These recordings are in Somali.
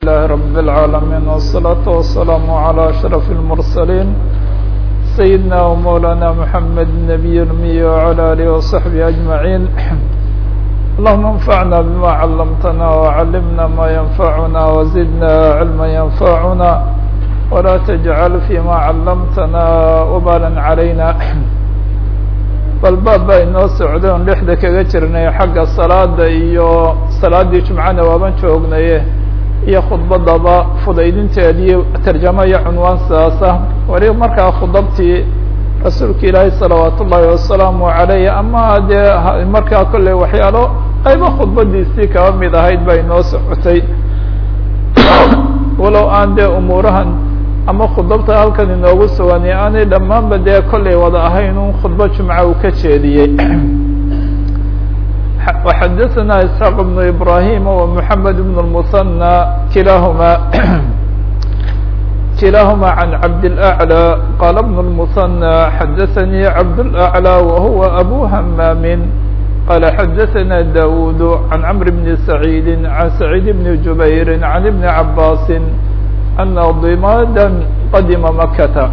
لله رب العالمين والصلاة والسلام على أشرف المرسلين سيدنا ومولانا محمد النبي الأمي وعلى آله وصحبه أجمعين اللهم انفعنا بما علمتنا وعلمنا ما ينفعنا وزدنا علما ينفعنا ولا تجعل فيما علمتنا وبالا علينا bal baab baa inoo socday on dhexda kaga jirnay xagga salaada iyo salaaddii jumcana waaban joognaye iyo khudbadaba fudaydinteedii tarjamo iyo cunwaan sidaas ah wali markaa khudabtii rasuulka ilaahay salawaat ullaahi wasalaamu calayh ama dee markaa kolley waxyaalo qaybo khudbadiisii kaba mid ahayd baa inoo socotay walow aan dee umuurahan ama khudabta halkan inoogu sugan aanay dhammaanba dee kollay wada ahayn un khudbo jumca uu ka jeediyey وxadثna isحاq بن ibrahim ومحamed بن المثنى kilahma kilahma عan cabd الأعlى qال بن المثنى xadaثnي cabd الأعlى وhuوa أbو hmam qال xadaثna dawud عan cمr بن سعيid عan سعيid بن جubayr عan بن عabاs أna ضimاda qadima makata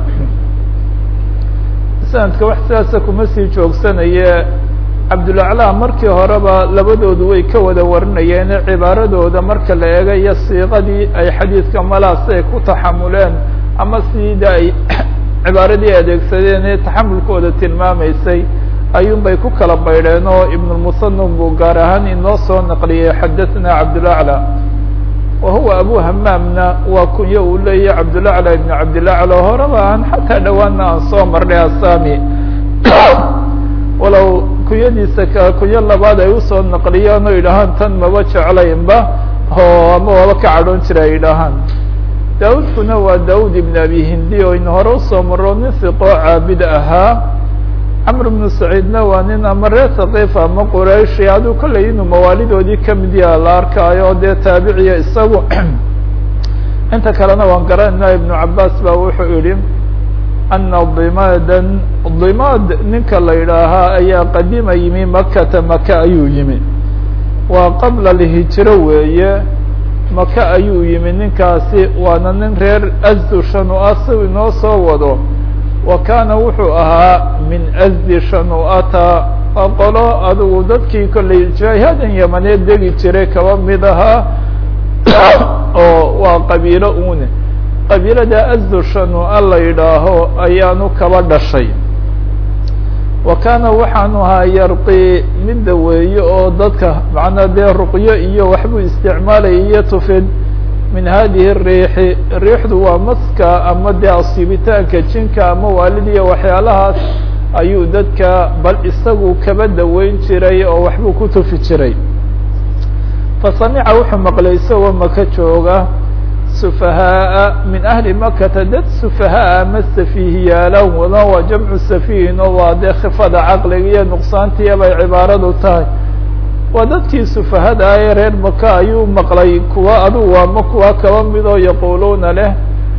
sanadka wax sidaasa kuma sii joogsanaye cabdulaclaa markii horeba labadoodu way ka wada warinayeen cibaaradooda marka la eega iyo siiqadii ay xadiidka malaas ay ku taxamuleen ama sida ay cibaaradii adeegsadeen ee taxamulkooda tilmaamaysay ayuun bay ku kala baydheen oo ibnulmusanum buu gaar ahaan inoo soo naqliyey xadaثna cabdulaclى wahuwa abu hamaamna waa kunyo uu leeyahy cabdulaclى ibn cabdilaclى horeba aan xataa dhowaana aan soo marnay asami walow kunyadiisa ka kunyo labaad ay usoo naqliyaan oo yidhahaan tan maba jeclaynba oo ama waaba ka cadhoon jira ay yidhaahaan daawudkuna waa daawud ibn abi hindi oo in hore usoo maro nin siqoo caabid ahaa camr bnu saciidna waa nin ama reer thaqiif ama qurayshi aduu kollay inuu mawaalidoodii kamid yaha la arkaayo dee taabiciya isagu inta kalena waan garanayna ibnu cabaas ba wuxuu yihi ana dimadan dimaad ninka la yidhaahaa ayaa qadima yimi makata maka ayuu yimi waa qabla lhijro weeye maka ayuu yimi ninkaasi waana nin reer asdu shanu-a si inoo soo wado wa kaana wuxuu ahaa min asdi shanu-ata waa qolo adigu dadkii kollay jaahadan yamaneed degi jiray kaba mid ahaa oo waa qabiilo une qabiilada asdu shanu-a la yidhaaho ayaanu kaba dhashay wa kaana waxaanu ahaa yarqi mid daweeye oo dadka macnaa dee ruqyo iyo waxbuu isticmaalaya iyo tufid min hadihi riixi riixdu waa maska ama dee asiibitaanka jinka ama waalidiya waxyaalahaas ayuu dadka bal isagu kaba daweyn jiray oo waxbuu ku tufi jiray fa samica wuxuu maqlay isagoo maka jooga sufahaaa min ahli makata dad sufahaa ama safiihiyaalan wada waa jamcu safiihin oo waa dee khifada caqliga iyo nuqsaantiya bay cibaaradu tahay waa dadkii sufahada ee reer maka ayuu maqlay kuwa adugu ama kuwa kaba midoo yaquuluuna leh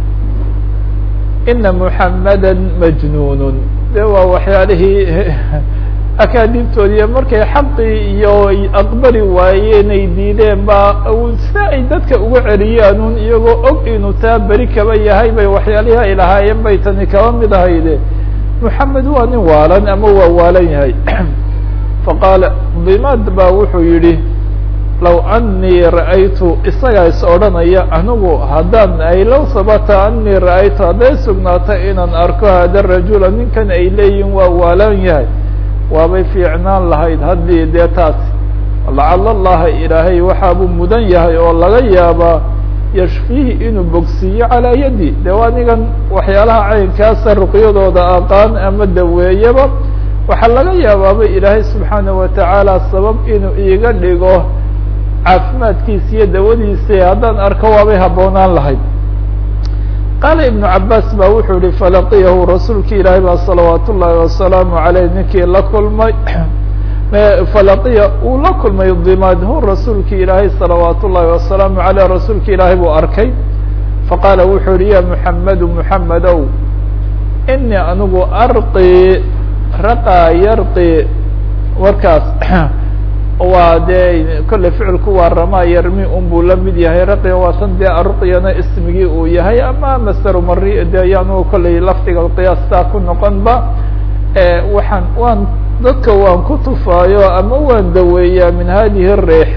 ina muxamada majnuun de waa waxyaalihii akaadibtoodiiyo markay xaqii iyo aqbali waayeen ay diideen ba sida ay dadka uga celiyaan un iyagoo og inuu taa beri kaba yahay bay waxyaalihii ay lahaayeen bay tani kaba mid ahayde muxamed waa nin waalan ama waa waalan yahay faqaala dimaad baa wuxuu yidhi low anii ra'aytu isagaa is odhanaya anigu haddaan ay low sabata anii ra'aytu hadday sugnaata inaan arko hada rajula ninkan ay leeyihin waa waalan yahay waabay fiicnaan lahayd haddii dee taasi lacala allaha ilaahay waxaabuu mudan yahay oo laga yaabaa yashfiihi inuu bogsiiyo calaa yadi de waa nigan waxyaalaha caynkaasa ruqyadooda aqaan ama daweeyaba waxaa laga yaabaaba ilaahay subxaana watacaala sabab inuu iiga dhigo caafimaadkiisa iyo dawadiisa haddaan arko waabay habboonaan lahayd qaala ibnu cabaas ba wuxuu yihi falaqiyahu rasuulki ilaahay baa salawaat ullaahi wasalaamu aleyh ninkii la kulmay falaqiya uu la kulmay dimaad hu rasuulki ilaahay salawaat ullaahi wasalaamu aleyh rasuulki ilaahay buu arkay faqaala wuxuu yihi ya muxamedu muxamedow inii anigu arqi raqaa yarqi warkaas waa dee kolley ficilku waa ramaa yarmi un buu la mid yahay raqya waa tan dee aruqyana ismigii uu yahay ama masteru mari de ayaanu kolley lafdiga qiyaastaa ku noqonba waxaan waan dadka waan ku tufaayo ama waan daweeyaa min hadihi riix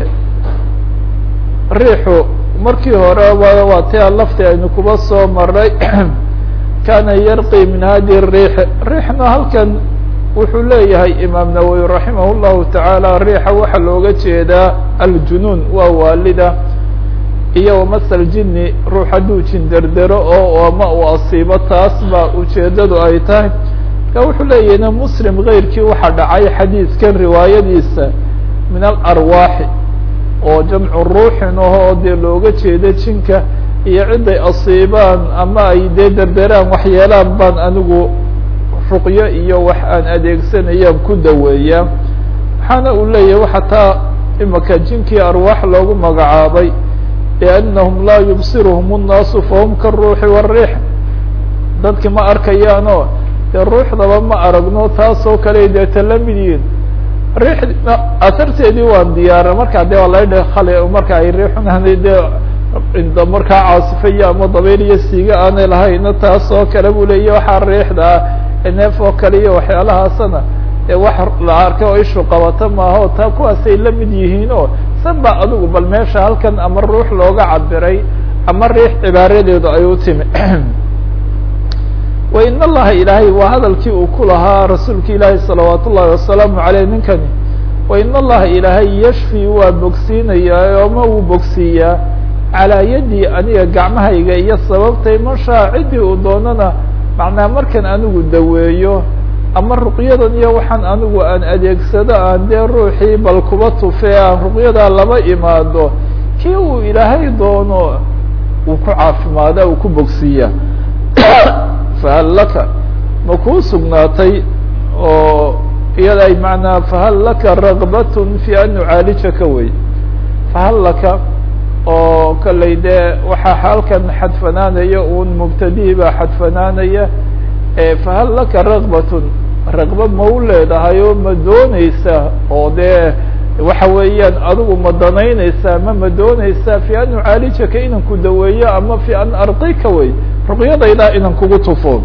riixu markii hore waa tia lafti aynu kuba soo maray kana yarqi min hadihi riix riixna halkan wuxuu leeyahay imaam nawowi raximah llahu tacaala riixa waxaa looga jeedaa aljunuun waa waalida iyo wamasal jini ruux hadduu jin derdero oo ama uu asiibo taas baa ujeedadu ay tahay ka wuxuu leeyahin muslim keyrkii waxaa dhacay xadiidkan riwaayadiisa min alarwaaxi oo jamcu ruuxin ahoo dee looga jeeda jinka iyo ciday asiibaan ama ay dee derderaan waxyeelaan baan anigu ruqyo iyo wax aan adeegsanayaan ku daweeyaa waxaana uu leeyahay xataa imaka jinkii arwaax loogu magacaabay liannahum laa yubsiruhum الnaasu fahum karuuxi wالriix dadki ma arkayaanoo dee ruuxdaba ma aragno taasoo kale deeta la mid yihin riixna asarteedii waan diyaara markaa de waa laga khali marka ay riixunahday dee markaa caasifaya ama dabayl iyo siiga aanay lahayna taasoo kale buu leeya waxaa riixda neef oo kale iyo waxyaalahaasana ee wax la arkay oo ishu qabato maaha o taa kuwaasay la mid yihiin oo san ba adigu bal meesha halkan ama ruux looga cabiray ama riix cibaaradeedu ay u timi wa in allaha ilaahay waa hadalkii uu ku lahaa rasuulka ilaahi salawaat ullahi wasalaamu aleyh ninkani wa in allaha ilaahay yashfi waa bogsiinayaa ama wuu bogsiiyaa calaa yadii aniga gacmahayga iyo sababtay mashaa ciddii uu doonana macnaa markan anigu daweeyo ama ruqyadan iyo waxaan anigu aan adeegsado aan dee ruuxii bal kuba tufee aan ruqyadaa laba imaado kii uu ilaahay doono uu ku caafimaada uu ku bogsiiya fahal laka ma kuu sugnaatay oo iyada ay macnaa fahal laka ragbatun fi an nucaalijaka wey fahal laka oo kollay dee waxaa halkan xadfanaanaya un mubtadii baa xadfanaanaya fahal laka ragbatun raqba ma u leedahay oo ma dooneysa oo dee waxa weeyaan adigu ma danaynaysaa ma ma dooneysaa fi an nucaalijaka inan ku daweeyo ama fi an arqika wey ruqyadaydaa inan kugu tufo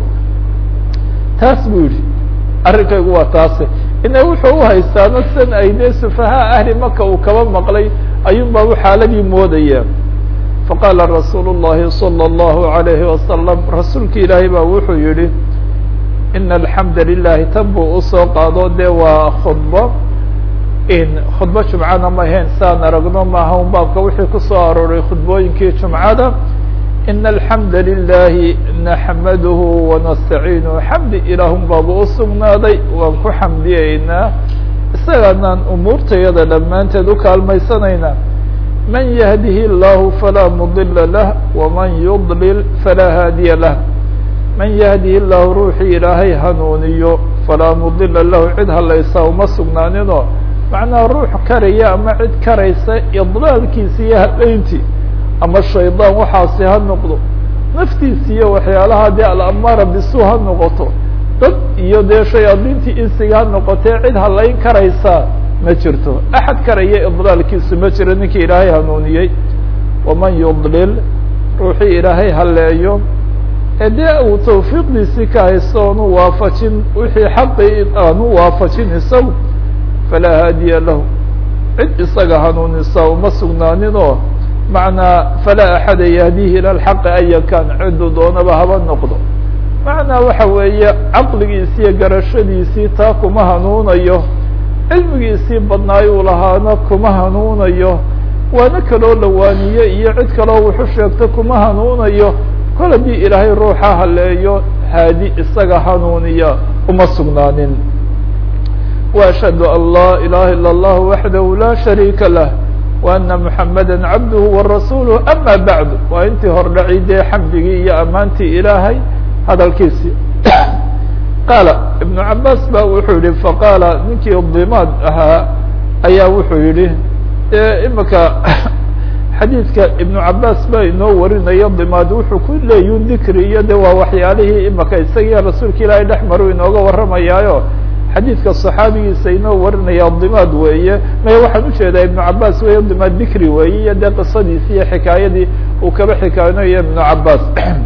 taas buu yihi arrinkaygu waa taase ina wuxuu uhaystaano san ay dee sufahaa ahli maka uu kaba maqlay ayuun baa u xaaladii moodaya faqaala rasuulu الlahi salى الlahu عalayhi wasalam rasuulki ilaahay baa wuxuu yihi ina alxamda lilahi tan buu usoo qaado dee waa khudbo in khudbo jumcana ma ahayn saan aragno maaha un baabka wixii kusoo arooray khudbooyinkii jumcada ina alxamda lilahi naxmaduhu wanastaciinuhu xamdi ilaahun baaba usugnaaday waan ku xamdiyeynaa isaganaan umuurtayada dhammaanteed ukaalmaysanaynaa man yahdihi اllahu falaa mudila lah waman yudlil falaa haadiya lah man yahdihi llahu ruuxii ilaahay hanuuniyo falaa mudila lahu cid halaysaa uma sugnaaninoo macnaha ruux karaya ama cid karaysa idlaalkiisa iyo habeyntii ama shaydaan waxaasi ha noqdo naftiisi iyo waxyaalaha dee alamaara bisu ha noqoto dad iyo dee shayaadiintii insiga ha noqotee cid halayn karaysaa ma jirto axad karaya idlaalkiisu ma jiro ninkii ilaahay hanuuniyey waman yudlil ruuxii ilaahay haleeyo ee dee uu tawfiiqdiisii ka haysto oonu waafajin wixii xaqii aanu waafajin isagu falaa haadiya lahu cid isaga hanuunisa uma sugnaaninoo macnaa falaa axada yahdihi ila lxaqi aya kan cidduu doonaba haba noqdo macnaa waxa weeye caqligiisi iyo garashadiisii taa kuma hanuunayo cilmigiisii badnaayuu lahaana kuma hanuunayo waana kaloo lawaaniye iyo cid kaloo wuxu sheegto kuma hanuunayo kol haddii ilaahay ruuxa haleeyo haadi isaga hanuuniya uma sugnaanin وأشhهd an lا إلaha ilا الlah waxdah la شharيika lah وأna محamada cabdh وrasuulه ama baعd waa intii hordhaci dee xamdigii iyo amaantii ilaahay hadalkiisii qaala iبن cabaas ba wuxuu yihi faqaala ninkii dimaad ahaa ayaa wuxuu yihi imika xadiidka iبن cabaas ba inoo warinayo dimaad wuxuu ku leeyun dikri iyo de waa waxyaalihii imika isagiyo rasuulka ilaahay dhex maru inooga warramayaayo xadiidka صaxaabigiisa inoo warinaya dimaad weeye maya waxaan ujeedaa ibnu cabaas weeye dimaad bikri weeye iyo dee qisadiisi iyo xikaayadii uu kaba xikaaynayo ibnu cabaas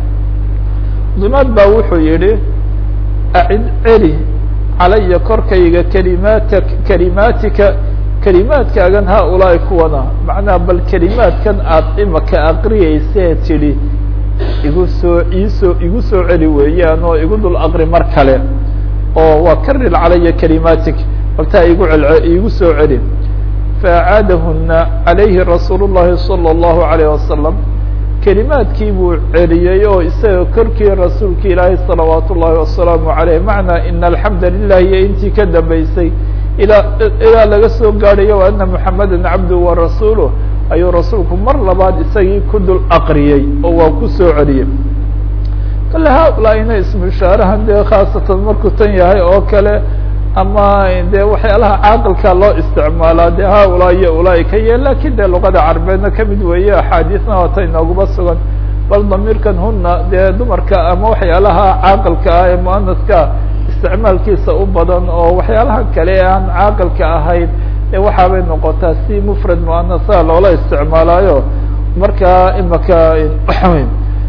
dimaad baa wuxuu yihi acid celi calaya korkayga kalimaata kalimaatika kelimaadkaagan haaulaai kuwana macnaha bal kelimaadkan aad imaka aqriyeysee tidhi igu soo iisoo igu soo celi weeyaan oo igu dul aqri mar kale oo waa karir calaya kalimaatik baltaa igu cel igu soo celi faacaadahuna calayhi rasuul الlahi salى الlahu عalيه wasalam kelimaadkii buu celiyey oo isaga korkii rasuulka ilaahay salawaat ullahi wasalaamu عaleyh macnaa ina alxamda lilah iyo intii ka dambeysay ilaa ilaa laga soo gaadhayo wa ana muxameda cabduhu wa rasuuluh ayuu rasuulku mar labaad isagii ku dul aqriyey oo waa ku soo celiyey kale haulaina ismu ishaarahan dee khaasatan markuu tan yahay oo kale ama dee waxyaalaha caaqilka loo isticmaalaa dee haulaa iyo ulaaika iyo lakin dee luqada carbeedna kamid weeye axaadiisna waata inooguba sugan bal damiirkan huna dee dumarka ama waxyaalaha caaqilka ah ee muanaska isticmaalkiisa u badan oo waxyaalaha kale ee aan caaqilka ahayn ee waxaabay noqotaa si mufrad muanasa loola isticmaalaayo marka imaka waxaweyn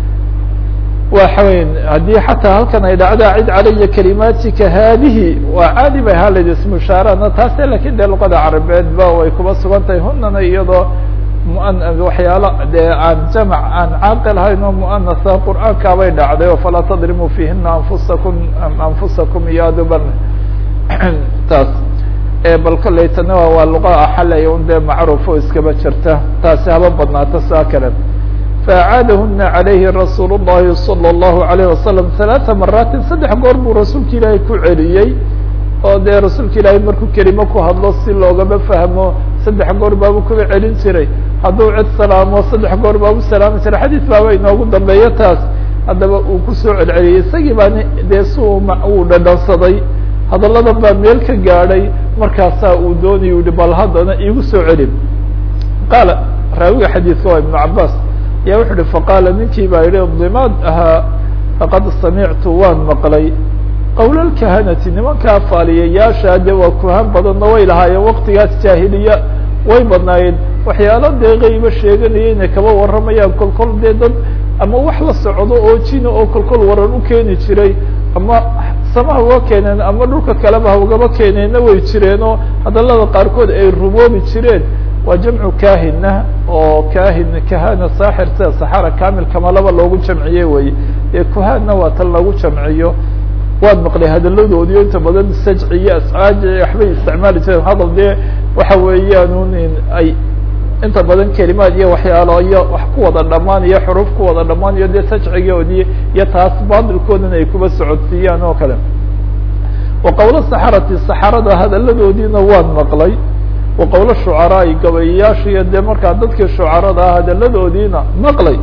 waxaweyn haddii xataa halkan ay dhacda cid calaya kalimaatika haadihi waa caadi bay ahaan layd ismu ishaarana taase lakin dee luqada carabeed ba way kuba sugan tahay hunana iyadoo muan waxyaalo dee aan jamac aan caaqil ahayn oo muanasa qur'aankaabay dhacday oo falaa tadrimuu fiihina anfusakum anfusakum iyo aduban taas bal kolleytana waa luqa axalaya un dee macruuf oo iskaba jirta taasi haba badnaata saa kale faacaadahuna calayhi rasuul الlahi salى الlahu عalيه wasalam ثalaثa maraatin saddex goor buu rasuulka ilaahay ku celiyey oo dee rasuulka ilaahay markuu kelimo ku hadlo si loogama fahmo saddex goor baabu kuba celin jiray hadduu cid salaamo saddex goor baabu salaami jiray xadiis baaba inoogu dambeeyo taas haddaba uu kusoo celceliyey isagii baa dee si uu dhadhansaday hadalladan baa meel ka gaadhay markaasaa uu doonaya yihi bal haddana iigu soo celin qaala raawiga xadiidka waa ibnu cabaas ya wuxu uhi faqaala ninkii baa yihi dimaad ahaa faqad samictu waan maqlay qowl lkahanati nimankaa faaliyayaasha de waa kuhaan badanna way lahaayeen waktigaas jaahiliya way badnaayeen waxyaalo dee qaybo sheeganaya inay kaba warramayaan kolkol dee dad ama wax la socdo oo jina oo kolkol waran u keeni jiray ama samaha uga keeneen ama dhulka kaleba ha ugaba keeneenna way jireenoo hadallada qaarkood ay rumoobi jireen waa jamcu kahina oo kahin kahana saaxir sida saxara kamil kamalaba loogu jamciye weye ee kuhaanna waa tan lagu jamciyo waad maqlay hadaladoodiyo inta badan sajci iyo ascaaji waxbay isticmaali jireen hadal dee waxa weeyaan un ay inta badan kelimaad iyo waxyaalo iyo wax ku wada dhamaan iyo xuruuf ku wada dhamaan iyo dee sajcigoodii iyo taas baadilkoodana ay kuba socodsiiyaan oo kale wa qowlo saxarati saxarada hadaladoodiina waan maqlay wa qowlo shucaraai gabayayaasha iyo dee markaa dadkii shucarada ah hadaladoodiina maqlay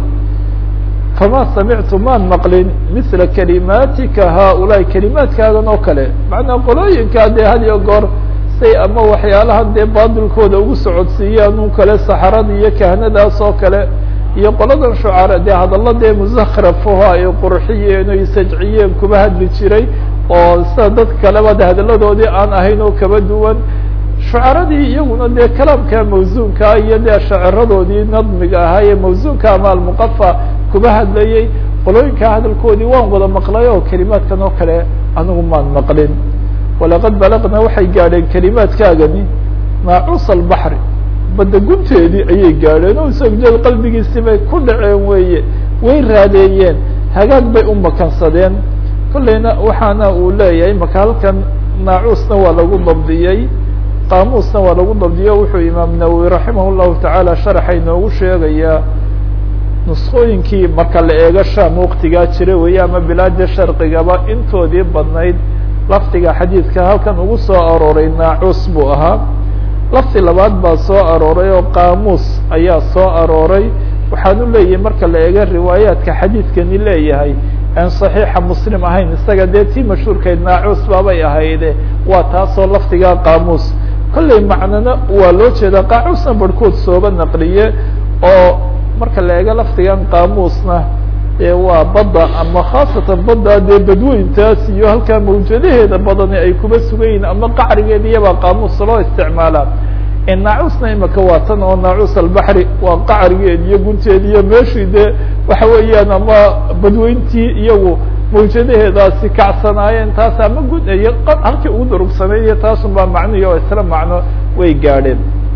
fama samictu maan maqlin misla kalimaatika haaulaai kelimaadkaagan oo kale macnaa qolooyinkaa dee had iyo goor say ama waxyaalahan dee baadilkooda ugu socodsiiyaan un kale saxarada iyo kahnadaas oo kale iyo qoladan shucara dee hadalla dee musakrafaho ay qurxiyeen oy sajciyeen kuba hadli jiray oo sida dad kaleba de hadaladoodii aan ahayn oo kaba duwan shucaradii iyaguna dee kalaamka mawsuunkaa iyo dee shaciradoodii nadmiga ahaa ee mawsuunka ama almuqafa kuba hadlayey qolooyinkaa hadalkoodii waan wada maqlay oo kelimaadkan oo kale anigu maan maqlin walaqad balagna waxay gaadheen kelimaadkaagani maacuusa albaxri badda gunteedii ayay gaadheen oo isagjeed qalbigiisi bay ku dhaceen weeye way raadeeyeen hagaag bay u makansadeen kolleyna waxaana uu leeyahay maka halkan naacuusna waa lagu dabdiyey qaamuusna waa lagu dabdiyo wuxuu imaam nawowi raximah llahu tacaala sharaxa inoogu sheegayaa nuskooyinkii marka la eego sham waktigaa jira weeye ama bilaada sharqigaba intoodii badnayd lafdiga xadiidka halkan ugu soo arooray naacuus buu ahaa lafdi labaad baa soo arooray oo qaamuus ayaa soo arooray waxaan u leeyahay marka la eego riwaayaadka xadiidkani leeyahay aan صaxiixa muslim ahayn isaga dee tii mashhuurkayd naacuus baabay ahayde waa taasoo lafdigaa qaamuus kolley macnana waa loo jeedaa qaamuusna barhkood sooba naqliye oo marka la eego lafdigan qaamuusna e waa badda ama khaasatan badda dee badweyntaas iyo halkaa mawjadaheeda badani ay kuba sugan yihiin ama qacrigeeda iyabaa qaamuus loo isticmaalaa naacuusna imika waa tan oo naacuus albaxri waa qacrigeed iyo gunteed iyo meeshii dee waxa weeyaan ama badweyntii iyagu mawjadaheedaasi kacsanaayeen taas ama gun iyo halkii ugu durugsanay iyo taasun baa macnihi oo isla macno way gaadheen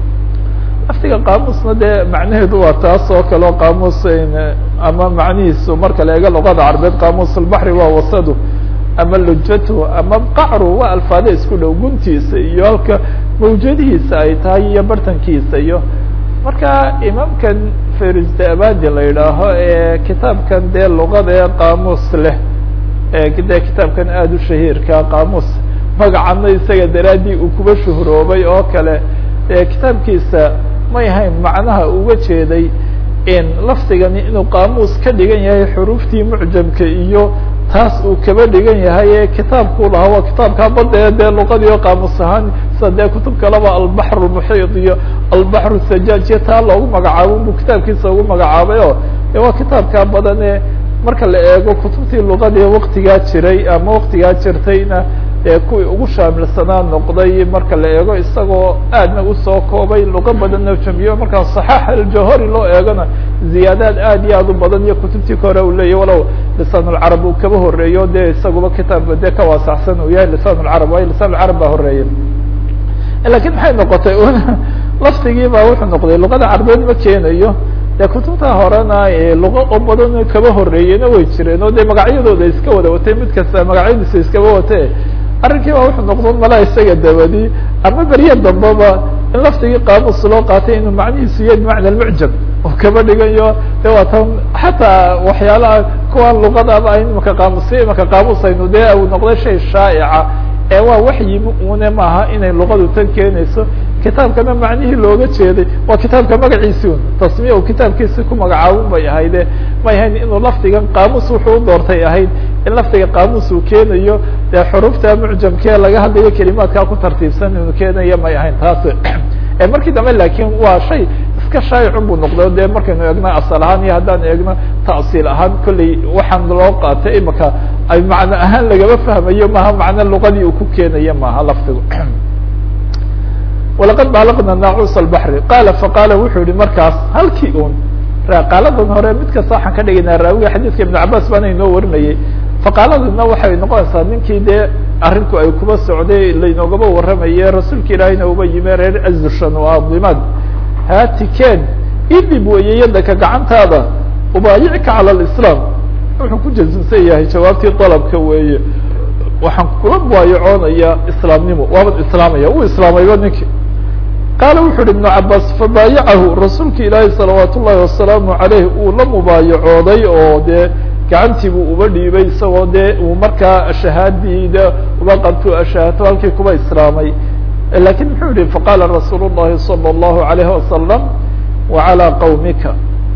laftiga qaamuusna dee macnaheedu waa taas oo kale oo qaamuus ama macnihiisu marka la eego luqada carbeed qaamuus albaxri waa wasadu ama lujatu ama qacru waa alfaada isku dhow guntiisa iyo halka mawjadihiisa ay tahay iyo bartankiisa iyo marka imaamkan ferisde abadi la yidhaaho ee kitaabkan dee luqada ee qaamuus leh dee kitaabkan aada u shahiirka qaamuus magacana isaga daraaddii uu kuba shuhroobay oo kale kitaabkiisa may ahayn macnaha uga jeeday in lafdigani inuu qaamuus ka dhigan yahay xuruuftii mucjamka iyo taas uu kaba dhigan yahay ee kitaabkuu lahaa waa kitaabkaa badda ee dee luqadii oo qaamuus ahaan sida dee kutub kaleba albaxr lmuxiid iyo albaxr sajaaj iyo taa loogu magacaabo buu kitaabkiisa ugu magacaabay oo de waa kitaabkaa badan ee marka la eego kutubtii luqadii waktigaa jiray ama waktigaa jirtayna ee kuwii ugu shaamilsanaa noqday marka la eego isagoo aadna usoo koobay luqo badanna jamiyo markaa صaxaax aljawhari loo eegona ziyaadaad aad iyo aad u badan iyo kutubtii ka hore uu leyahy walow lisaan اlcarab uu kaba horeeyo de isaguba kitaabka dee ka waasaxsan uu yahay lisaan اlcarab waayo lisaan اlcarab baa horeeyay lakin maxay noqotay lafdigii baa wuxuu noqday luqada carbeed ma keenayo de kutubta horena luqo oo badan kaba horeeyena way jireen oo de magacyadooda iska wada watay mid kasta magacyadiisa iskaba wate arrinkii baa wuxuu noqdon mala isaga dabadi ama berye dambaba in laftigii qaamuus loo qaatay inuu macnihiisu yahay bimacna almucjam oo kaba dhigayo de waa tan xataa waxyaalaha kuwan luqadaba imaka qaamuusya imaka qaamuusaynu de uu noqday shay shaa'ica ee waa waxyimi une maaha inay luqadu tan keenayso kitaabkana macnihii looga jeeday waa kitaabka magaciisi un tasmiya uu kitaabkiisi ku magacaabun bay ahayde may ahayn inuu lafdigan qaamuus wuxuu u doortay ahayd in lafdiga qaamuus uu keenayo dee xurufta mucjamkee laga hadlayo kelimaadkaa ku tartiibsan inuu keenayo may ahayn taas markii dambe lakin waa shay iska shaayicun buu noqday de markaynu eegno asal ahaan iyo haddaan eegno ta'siil ahaan kolley waxaan loo qaatay imaka ay macno ahaan lagama fahmayo maha macno luqadii uu ku keenayo maaha lafdigu walaqad baalaqna naacuus albaxri qaala faqaala wuxuu yihi markaas halkii un qaaladan hore mid kasta waxaan ka dhigaynaa raawiga xadiidka ibn cabas baana inoo warinayay faqaaladana waxay noqonaysaa ninkii dee arrinku ay kuba socday laynoogaba warramaye rasuulka ilaahiyna uba yime reer azushan oo adimaad haatiken idib weeye yadaka gacantaada ubaayicka cala alislaam wuxuu ku jazimsan yahay jawaabtii dalabka weeye waxaan kula mubaayacoonayaa islaamnimo waaban islaamaya uu islaamayba ninki qaala wuxu uhi ibnu cabaas fabaayacahu rasuulka ilaahi salawaat ullahi wasalaamu caleyh uu la mubaayacooday oo dee gacantii buu uba dhiibay isagoo dee uu markaa shahaadii de uba qabto ashaahato halkii kuba islaamay lakin muxuu yihi faqaala rasuul llahi salى اllahu alayhi wasalam wacalىa qawmika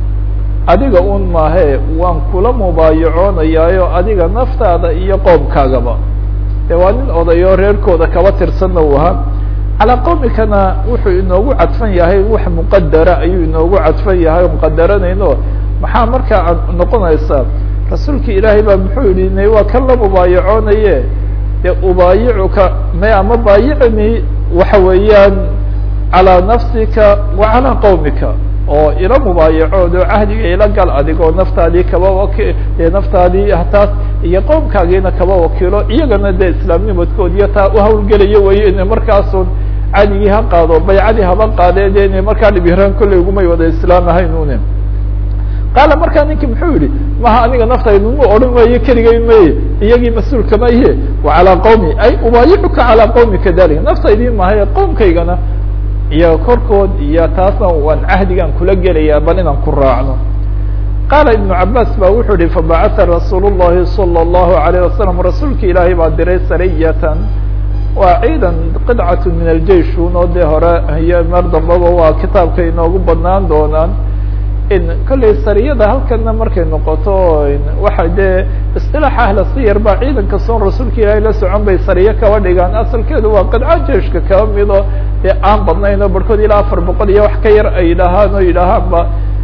adiga un maahe waan kula mubaayacoonayaayo adiga naftaada iyo qoomkaagaba de waa nin odayo reerkooda kaba tirsanna u ahaa calaa qawmikana wuxuu inoogu cadfan yahay wax muqadara ayuu inoogu cadfan yahay o muqadaranayno maxaa markaa noqonaysaa rasuulka ilaahay baa muxuu yihi waa kan la mubaayacoonaye de ubaayicuka may ama baayicni waxa weeyaan calىa nafsika wa calىa qawmika oo ila mubaayacoodo cahdiga ila gal adigoo naftaadii kaba waki naftaadii hataas iyo qowmkaagiina kaba wakiilo iyagana de islaamnimadkood iyo taa uhawlgelayo weeye inay markaasun cadigii ha qaado baycadii haba qaadee de inay markaa dhibiraan kolley ugumay wada islaam ahaynune qaala markaa ninki muxuu yihi maha aniga naftaydu mu odhan maayo keligay maye iyagii mas-uulka maye wa calaa qawmi ay ubaayicuka calaa qawmi kadalik naftaydii mahaye qowmkaygana iyo korkood iyo taasna waan cahdigan kula gelayaa bal inaan ku raacno qaala ibnu cabaas ba wuxuu yihi fabacatha rasuul llahi salى اllahu alayh wasalam rasuulka ilaahay baa diray sariyatan waa ciidan qidcat min aljeish un oo dee hore iyo mar dambaba waa kitaabka inoogu badnaan doonaan in kolley sariyada halkana markay noqoto waxa dee isilaax ahla siyar baa ciidanka soon rasuulka ilaahay la socon bay sariyo kaba dhigaan asalkeedu waa qidca jeiشhka kaba mido dee aan badnayn oo barhkood ilaa afar boqol iyo wax ka yar ay yidhaahaan oo yidhaahaanba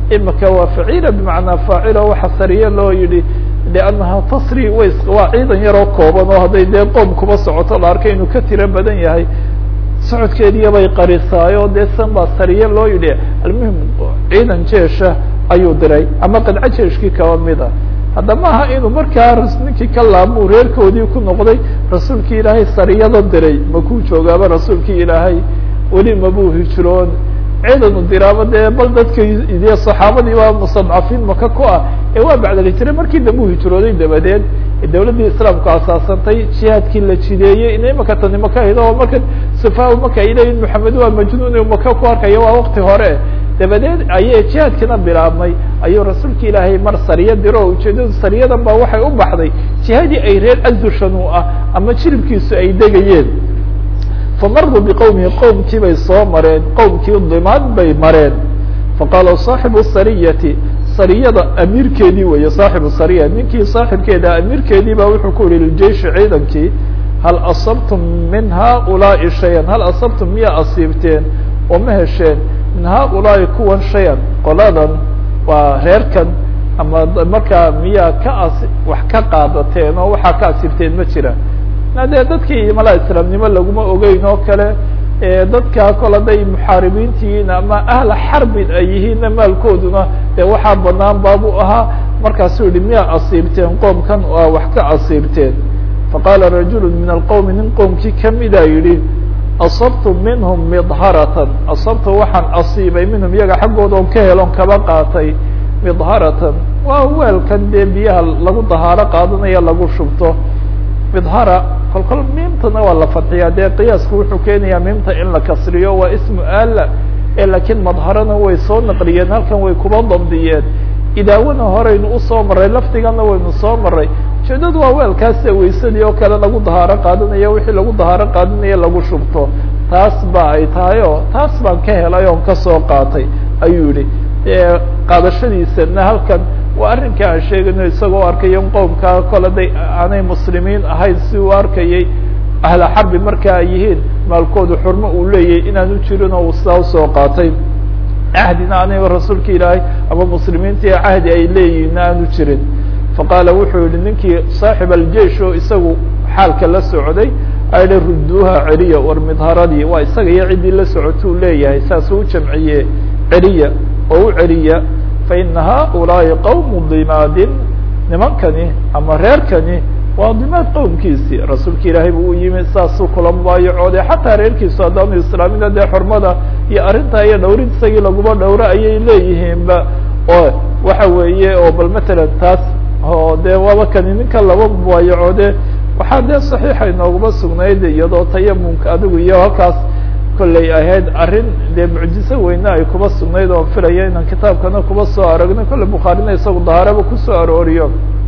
imika waa faciila bimacnaa faacilo waxa sariye loo yihi liannaha tasri way waa ciidan yaroo kooban oo hadday dee qoom kuba socoto la arkay inuu ka tiro badan yahay socodkeediya bay qarisaayo dee san baa sariye loo yidhi almuhim ciidan jeesha ayuu diray ama qadco jeeshkii kaba mida hadda maaha inuu markaa ninkii ka laabmuu reerkoodii ku noqday rasuulkii ilaahay sariyada diray makuu joogaaba rasuulkii ilaahay weli mabuu hijroon ciidanu diraaba dee bal dadka de saxaabadii baa mustadcafiin maka ku ah ee waa bacdalhijre markii dambe u hijrooday dabadeed dawladdii islaamku asaasantay jihaadkii la jideeyey ina imaka tani maka ahayd oo marka safa maka ay leeyihin maxamed waa majnuun u maka ku arkaya waa wakti hore dabadeed ayay jihaadkiina bilaabmay ayuu rasuulka ilaahay mar sariya diro oo ujeedadu sariyadan baa waxay u baxday jihadii ay reer azushan u ah ama jilibkiisu ay degayeen famaruu biqowmihi qowmkii bay soo mareen qowmkii dimaad bay mareen faqaala saaxibu sariyati sariyada amiirkeedii weeye saaxibu sariya ninkii saaxibkeeda amiirkeedii baa wuxuu ku yihi liljeishi ciidankii hal asabtum min haulaai shayan hal asabtum miyaa asiibteen oo ma hesheen min haulaai kuwan shayan qoladan waa reerkan ama markaa miyaa ka as wax ka qaadateen oo waxaa ka asiibteen ma jira dee dadkii malaa islaamnimo laguma ogeyn oo kale dadka kol hadday muxaaribiintihiin ama ahla xarbin ay yihiinna maalkooduna dee waxaa banaan baabu ahaa markaasuu yihi miyaa asiibteen qoomkan aa wax ka asiibteen faqaala rajulu min alqowmi nin qoomkii kamida yidhi asabtu minhum midharatan asabtu waxaan asiibay minhum iyaga xaggooda on ka helon kaba qaatay midharatan waa weelkan dee biyaha lagu dahaaro qaadanaya lagu shubto midhara kol kol miimtana waa la fadxiyaa dee qiyaasku wuxuu keenayaa miimta in la kasriyo waa ismu ala e laakiin madharana way soo naqliyeen halkan way kuba dabdiyeen idaawana horeynu usoo maray lafdigana waynu soo maray ujeedadu waa weelkaas weysadii oo kale lagu dahaaro qaadanayo wixii lagu dahaaro qaadanayo lagu shubto taas ba ay tahay oo taas baan ka helay oon kasoo qaatay ayuu yihi qaadashadiisana halkan waa arrinka aan sheegayno isagoo arkaya in qowmkaa kole day aanay muslimiin ahayn si uu arkayay ahla xarbi marka ay yihiin maalkoodu xurmo uu leeyahay inaanu jirin oo uu sidaa usoo qaatay cahdina aniga rasuulka ilaahay ama muslimiintii cahdi ay leeyihiin aanu jirin faqaala wuxuu yihi ninkii saaxib aljeish oo isagu xaalka la socday ayihi rudduuha celiya war midharadii waa isaga iyo ciddii la socotuu leeyahay saasuu u jamciye celiya oo u celiya faina haulaai qowmu dimaadin nimankani ama reerkani waa dimaad qowmkiisii rasuulka ilaahay buu u yimi saasuu kula mubaayacoode xataa reerkiisu haddaanu islaamina dee xurmada iyo arrintaa iyo dhowrid isagii laguma dhowro ayay leeyihiinba oo waxa weeye oo bal matalan taas oo dee waaba kani ninka laba mubaayacoode waxaa dee saxiixa inooguma sugnayd iyadoo tayamunka adigu iyo halkaas kollay ahayd arrin dee mucjiso weyne ay kuba sugnayd oon filaya inaan kitaabkana kuba soo aragno kolley bukhaarina isagu dahaaraba kusoo arooriyo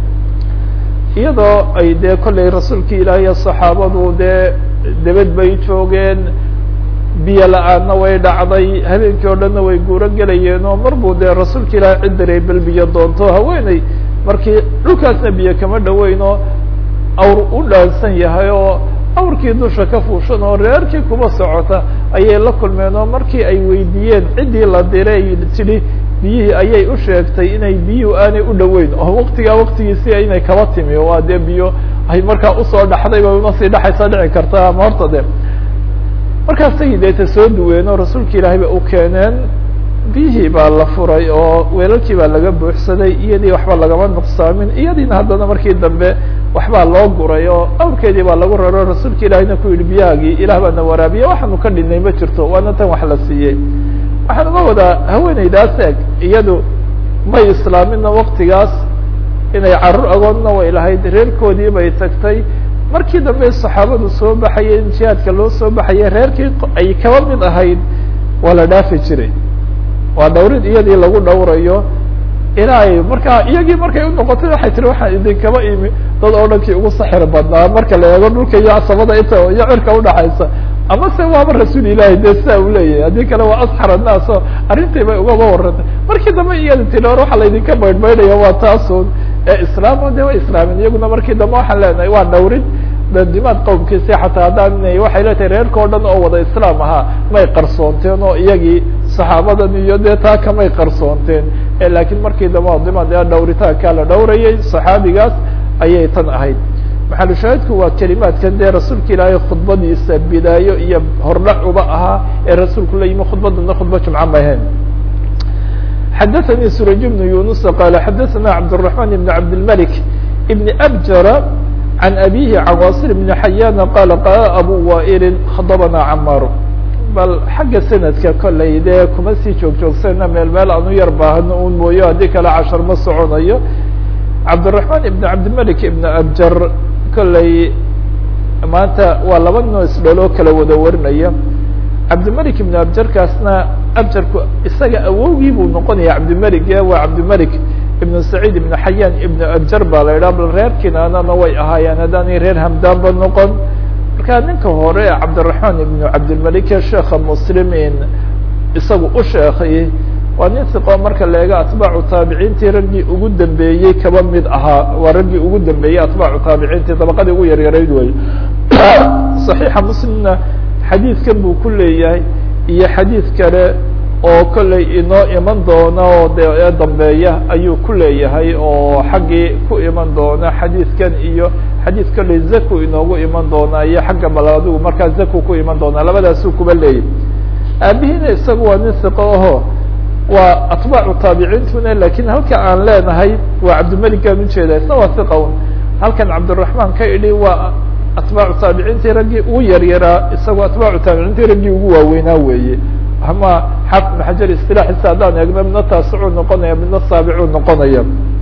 iyadoo ay dee kollay rasuulkii ilaahi iyo saxaabadu dee debed bay joogeen biyo la-aanna way dhacday habeenkii oo dhanna way guuro gelayeen oo mar buu dee rasuulka ilaahi cid diray bel biyo doonto haweeney markii dhulkaasna biyo kama dhoweyn oo awr u dhaansan yahay oo awrkii dusha ka fuushan oo reerkii kuba socota ayay la kulmeen oo markii ay weydiiyeen ciddii la diray tidhi biyihii ayay u sheegtay inay biyuhu aanay u dhoweyn oo waktigaa waktigiisi inay kaba timi waa dee biyo ay markaa usoo dhaxday bay una sii dhaxaysa dhici karta ama horta de markaasay deeta soo duween oo rasuulka ilaahay ba u keeneen biyihii baa la furay oo weelalkii baa laga buuxsaday iyadii waxba lagama nuqsaamin iyadiina haddana markii dambe waxbaa loo guray oo awrkeedii baa lagu raro rasuulka ilaahiyna ku yidhi biyahaagii ilah baana waraabiya waxaanu ka dhinay ma jirto waana tan wax la siiyey waxaan uga wadaa haweeneydaas eg iyadu may islaamina waktigaas inay carruur agoonna way lahayd reerkoodii bay tagtay markii dambe saxaabadu soo baxayeen jihaadka loo soo baxayay reerkii ay kaba mid ahayd waa la dhaafi jiray waa dhawrid iyadii lagu dhawrayo ilaa ay markaa iyagii markay unoqotay waxay tiri waxaan idinkaba imi dad oo dhankii ugu saxir badnaa marka la eego dhulka iyo asabada inta iyo cirka udhaxaysa ama se waaba rasuul ilahi de sidaa u leeyahay haddii kale waa asxar annaas oo arrintii bay ugaba warantay markii dambe iyada tiri or waxaa laydinka baydhbaydhaya waa taasun ee islaamo de way islaamin iyaguna markii dambe waxaan leenahay waa dhawrid dandimaad qowmkiisi xataa haddaan waxay leetahay reerka o dhan oo wada islaam ahaa may qarsoonteen oo iyagii saxaabadan iyo dee taa kamay qarsoonteen lakiin markii damba dima dee dhowritaankaa la dhowrayay saxaabigaas ayay tan ahayd maxalushaahidku waa kelimaadkan dee rasuulka ilaahay khudbadiisa bidaayo iyo hordhac uba ahaa ee rasuulku la yimi khudbadana khudba jumca ma ahayn xadaثnي suraj بن yuنuس qال xadaثna cabdالرحمن بن cabdالملك بن أbjر عن أbيه عن واصل بن حyاn qال qال أbو وائل khضبna cmاr bal xagga sanadka kolay dee kuma sii joog joogsana meel meel anu yar baahno un mooyo haddii kale cashar ma soconayo cabdالرحمن بن cabdالملك بن أbjr kolay maanta waa laba noo isdhaloo kala wada warinaya cabdimalik ibn abjarkaasna abjarku isaga awowgii buu noqonaya cabdimalik waa cabdimalik ibn saciid ibn xayaan ibn abjar baa la idhaha bal reer kinaanana way ahaayeen haddaanay reer hamdaanba noqon marka ninka hore cabdiraxmaan ibn cabdilmalik sheekha muslimiin isagu u sheekay waa nin siqo marka la eego atbaacu taabiciintii raggii ugu dambeeyey kaba mid ahaa waa raggii ugu dambeeyey atbaacu taabiciintii dabaqadii ugu yaryarayd wey صaxiixa muslimna xadiidkan buu ku leeyahay iyo xadiid kale oo kollay inoo iman doona oo de ee dambeeya ayuu ku leeyahay oo xaggii ku iman doona xadiidkan iyo xadiid kollay zaku inoogu iman doonaa iyo xagga bal adigu markaa zaku ku iman doonaa labadaasuu kuba leeyahy aabihiina isaga waa nin siqo aho waa atbaacu taabiciintuna lakin halka aan leenahay waa cabdimelikaan ujeeda isna waa siqa un halkan cabdiraحmaan ka idhi waa atbaacu taabiciintii raggii ugu yaryaraa isagoo atbaacu taabiciintii raggii ugu waaweynaa weeye ama xaafid ibn xajar isilaaxiisa haddaan eegno midna taasicuu noqonaya midna saabicuu noqonaya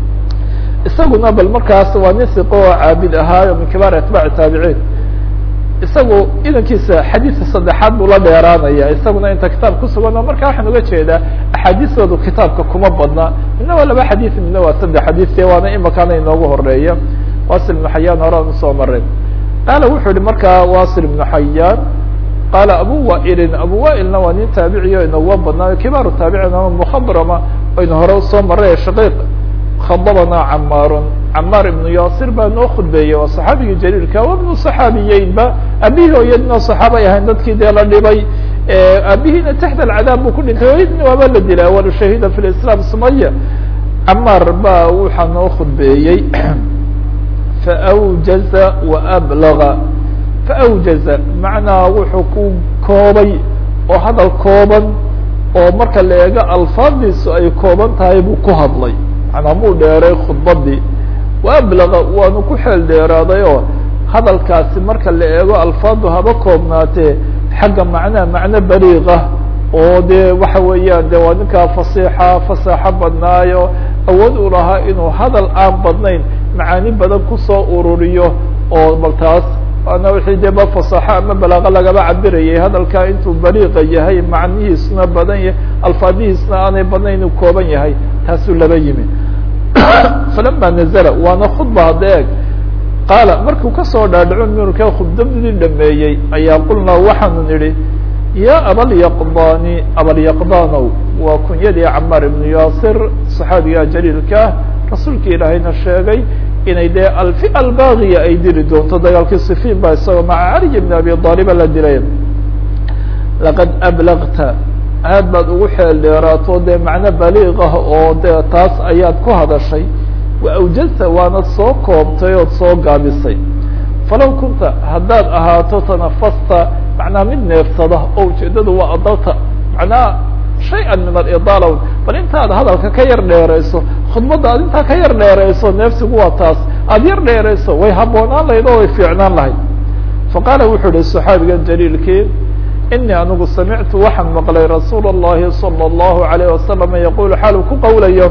isaguna bal markaas waa nin siqo oo caabid ahaayo min kibaar atbaaci taabiciin isagu idankiisa xadiidka saddexaad buu la dheeraanaya isaguna inta kitaab kusugan oo marka waxaan uga jeedaa axaadiistoodu kitaabka kuma badna midna waa laba xadiid midna waa saddex xadiidke waana imakaana inoogu horeeya wasil ibnu xayaan horaan usoo maray qaala wuxuu yihi markaa wasil ibnu xayaan qaala abu wailin abu wailna waa nin taabiciy o inooga badnaayo kibaaru taabicin ama mukhadrama aynu hore usoo maray shaqiiq khadabana camaarun camaar ibnu yaasir baa noo khudbeeyey waa saxaabigii jaliilka waa ibnu saxaabiyeynba aabihii hooyadina saxaabay ahayn dadkii dee la dhibay aabihiina taxta alcadaab buu ku dhintay hooyadina waaba la dilay awalu shahida fi lislaam sumaya camaar baa waxaa noo khudbeeyey faawjaza waablaga faawjaza macnaa wuxuu ku koobay oo hadal kooban oo marka la eego alfaadiisu ay kooban tahay buu ku hadlay manaa muu dheeray khudbadii waablaga waanu ku xeel dheeraaday oo hadalkaasi marka la eego alfaadu haba koobnaatee xagga macnaha macno baliiqa oo dee waxa weeyaan de waa ninkaa fasiixa fasaaxo badnaayo awood u lahaa inuu hadal aan badnayn macaani badan kusoo ururiyo oo bal taas waana wixii dee ba fasaaxo ama balaaqo lagaba cabirayay hadalkaa intuu baliiqa yahay macnihiisuna badan yahay alfaadihiisna aanay badnayn inuu kooban yahay taasuu laba yimi falama nazla waana khudba hadda eeg qaala markuu kasoo dhaadhaco mirka khudbadii dhameeyey ayaa qulnaa waxaanu nidhi ya abalyaqdani abalyaqdanow waa kunyadii camaar ibnu yaasir saxaabiga jaliilkaah rasuulka ilaahayna sheegay inay dee alfi albaagiya ay dili doonto dagaalkii sifiin baa isagoo maca caliy bn abi aaliba la dilay laqad ablagta aad baad ugu xeel dheeraato dee macno baliiqah oo dee taas ayaad ku hadashay wa awjazta waanad soo koobtay ood soo gaabisay falow kunta haddaad ahaato tanafasta macnaa mid neefsada oo ujeedadu waa adalta macnaha shay-an min alidaala bal intaad hadalka ka yar dheerayso khudbadda aad intaa ka yar dheerayso neefsigu waa taas aada yar dheerayso way habboonaan lahayd oo way fiicnaan lahayd faqaala wuxuu ihi saxaabiga jaliilkii inii anigu samictu waxaan maqlay rasuul الlahi salى الlahu عalيه wasalam yaqul xaal uu ku qowlayo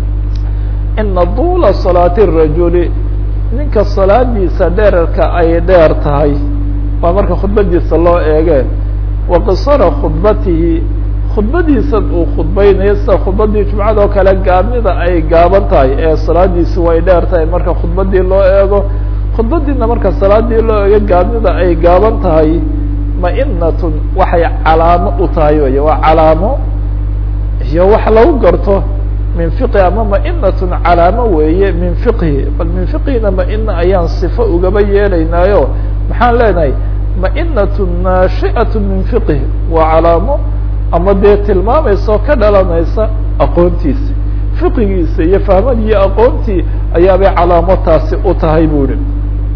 ina dula salaati الrajuli ninka salaadiisa dheerarka ay dheer tahay waa marka khudbadiisa loo eege wa qisara khudbatihi khudbadiisan uu khudbaynayo sida khudbadii jumcada oo kale gaabnida ay gaaban tahay ee salaadiisu way dheer tahay marka khudbadii loo eego khudbadiina marka salaadii loo eego gaabnida ay gaaban tahay mainatun waxay calaamo u tahay wey waa calaamo iyo wax lagu garto min fiqhi ama mainatun calaamo weeye min fiqhi bal min fiqhina maina ayaan sifo ugaba yeelaynaayo maxaan leenahay mainatun naashi'atu min fiqhi waa calaamo ama dee tilmaamaysa oo ka dhalanaysa aqoontiisa fiqigiisa iyo fahmadii iyo aqoontii ayaabay calaamo taasi u tahay bu ihi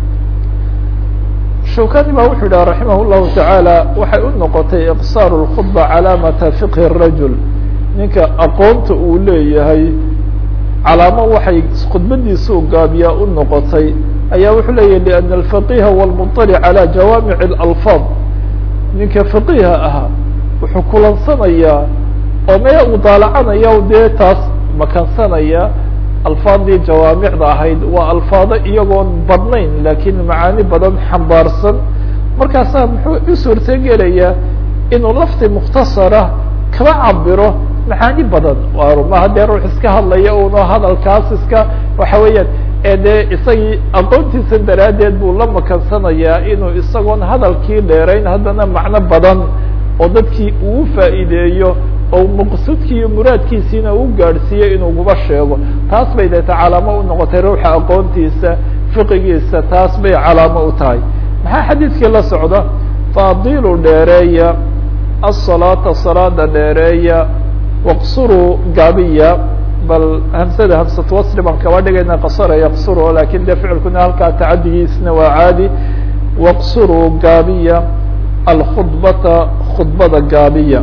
shawkani ba wuxuu yidhaha raximah llahu tacaala waxay u noqotay iqsaaru lkhudba calaamata fiqhi rajul ninka aqoonta uu leeyahay calaamo waxay khudbadiisuu gaabiyaa u noqotay ayaa wuxuu leeyahy liana alfaqiha walmuطalic calى jawaamic اlalfaad ninka faqiha ahaa wuxuu kulansanayaa oo mee uu daalacanaya dee taas makansanaya alfaadii jawaamicda ahayd waa alfaado iyagoon badnayn laakiin macaani badan xambaarsan markaasaa muxuu u suurtogelayaa inuu lafti mukhtasara kaba cabiro macaani badan maha dee ruux iska hadlaya uno hadalkaas iska waxa weeyaan ee dee isagii aqoontiisa daraaddeed buu la makansanayaa inuu isagoon hadalkii dheerayn haddana macno badan oo dadkii uu faa'iideeyo oo maqsuudkii iyo muraadkiisiina u gaadhsiiyo inuuguba sheego taas bay deeta calaamo u noqotay ruuxa aqoontiisa fiqigiisa taas bay calaamo u tahay maxaa xadiidkii la socda faadilu dheereeya asalaata salaada dheereeya waqsuruu gaabiya bal hamsada hamsatu wasri baan kaba dhigayna qasara yaqsuru lakin de ficilkuna halkaa tacadigiisna waa caadi waqsuruu gaabiya alkhudbata khudbada gaabiya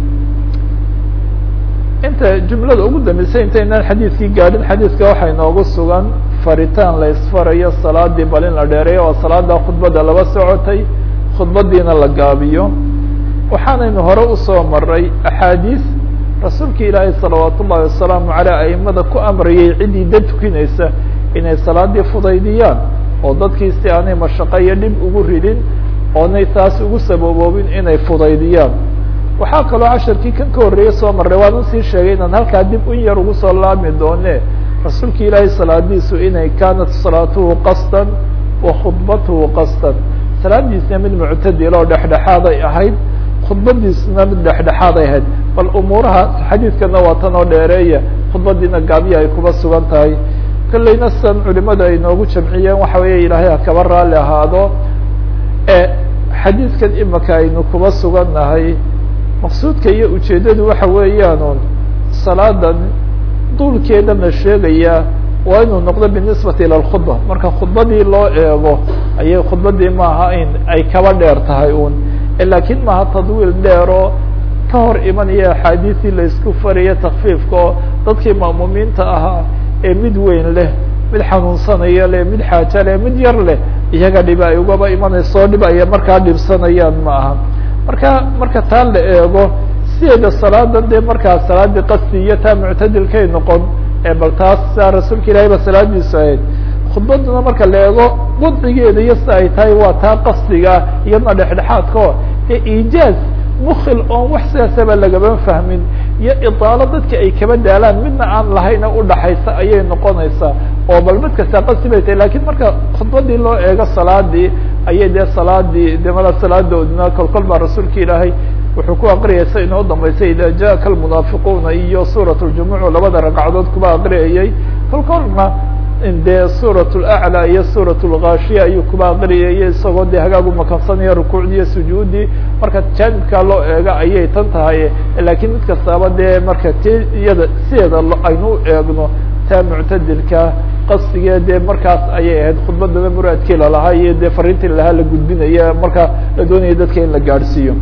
inta jumlada ugu dambeysay intaynaan xadiidkii gaadhin xadiidka waxaa inoogu sugan faritaan la isfarayo salaadii bal in la dheereeyo oo salaada khudbada laba socotay khudbadiina la gaabiyo waxaanaynu hore usoo maray axaadiis rasuulka ilaahay salawaat ullahi wasalaamu aleyh aimada ku amrayay ciddii dad tukinaysa inay salaadii fudaydiyaan oo dadkii si aanay mashaqo iyo dhib ugu ridin oonay taas ugu sababoobin inay fudaydiyaan waxaa kaloo casharkii kan ka horreeyey soo marray waanan sii sheegay inaan halkaa dib in yar ugu soo laami doone rasuulka ilaahay salaadiisu inay kaanat salaatuhu qasdan wa khudbatuhu qasdan salaadiisna mid muctadila oo dhexdhexaaday ahayd khudbadiisna mid dhexdhexaaday ahayd bal umuuraha xadiidkana waa tan oo dheereeya khudbadiina gaabiya ay kuba sugan tahay kolleyna sidan culimadu ay noogu jamciyeen waxa weeye ilaahay ha kaba raalli ahaado e xadiidkan imika aynu kuba sugannahay maqsuudka iyo ujeeddadu waxa weeyaan salaadan duulkeeda la sheegaya waa inuu noqdo binisbati ila lkhudba marka khudbadii loo eego ayay khudbadii maaha in ay kaba dheer tahay un lakin maaha tadwiil dheero ka hor imanaya axaadiisii la isku farayo takfiifka oo dadkii ma'muumiinta ahaa ee mid weyn leh mid xanuunsanaya leh mid xaajo leh mid yar leh iyaga dhiba ay ugaba imanayso dhib ay markaa dhibsanayaan ma aha marka marka taa la eego sideeda salaadan dee markaa salaadii qasdi iyo taa muctadilkay noqon ee bal taas saa rasuulka ilahay ba salaadiisu ahayd khudbaduna marka la eego wadcigeeda iyo si ay tahay waa taa qasdiga iyadna dhexdhexaadkao ee iijaaz mukil oon wax sidaasaba lagama fahmin iyo idaalo dadka ay kaba daalaan midna aan lahayna udhaxaysa ayay noqonaysaa oo bal mid kasta qasdi bay tahay lakin marka khudbadii loo eego salaadii ayay dee salaadii de mala salaadoodna kol kol baa rasuulka ilaahay wuxuu ku aqriyay sa inoo dambaysay ida jaءaka almunaafiquuna iyo suuraة اljumuc labada ragcadood kuba aqriyayay kol kolna dee suuraة اlأclى iyo suuraة اlgaashiya ayuu kuba aqriyayay isagoo dee hagaagu makansanaya rukuucdii iyo sujuudii marka jaanibkaa loo eego ayay tan tahay lakiin mid kastaaba dee marka ti iyada sideeda aynu u eegno taa muctadilka qasdigee dee markaas ayay ahayd khudbadana muraadkii lalahaa iyo dee fariintii lalahaa la gudbinaya marka la doonaya dadka in la gaadhsiiyo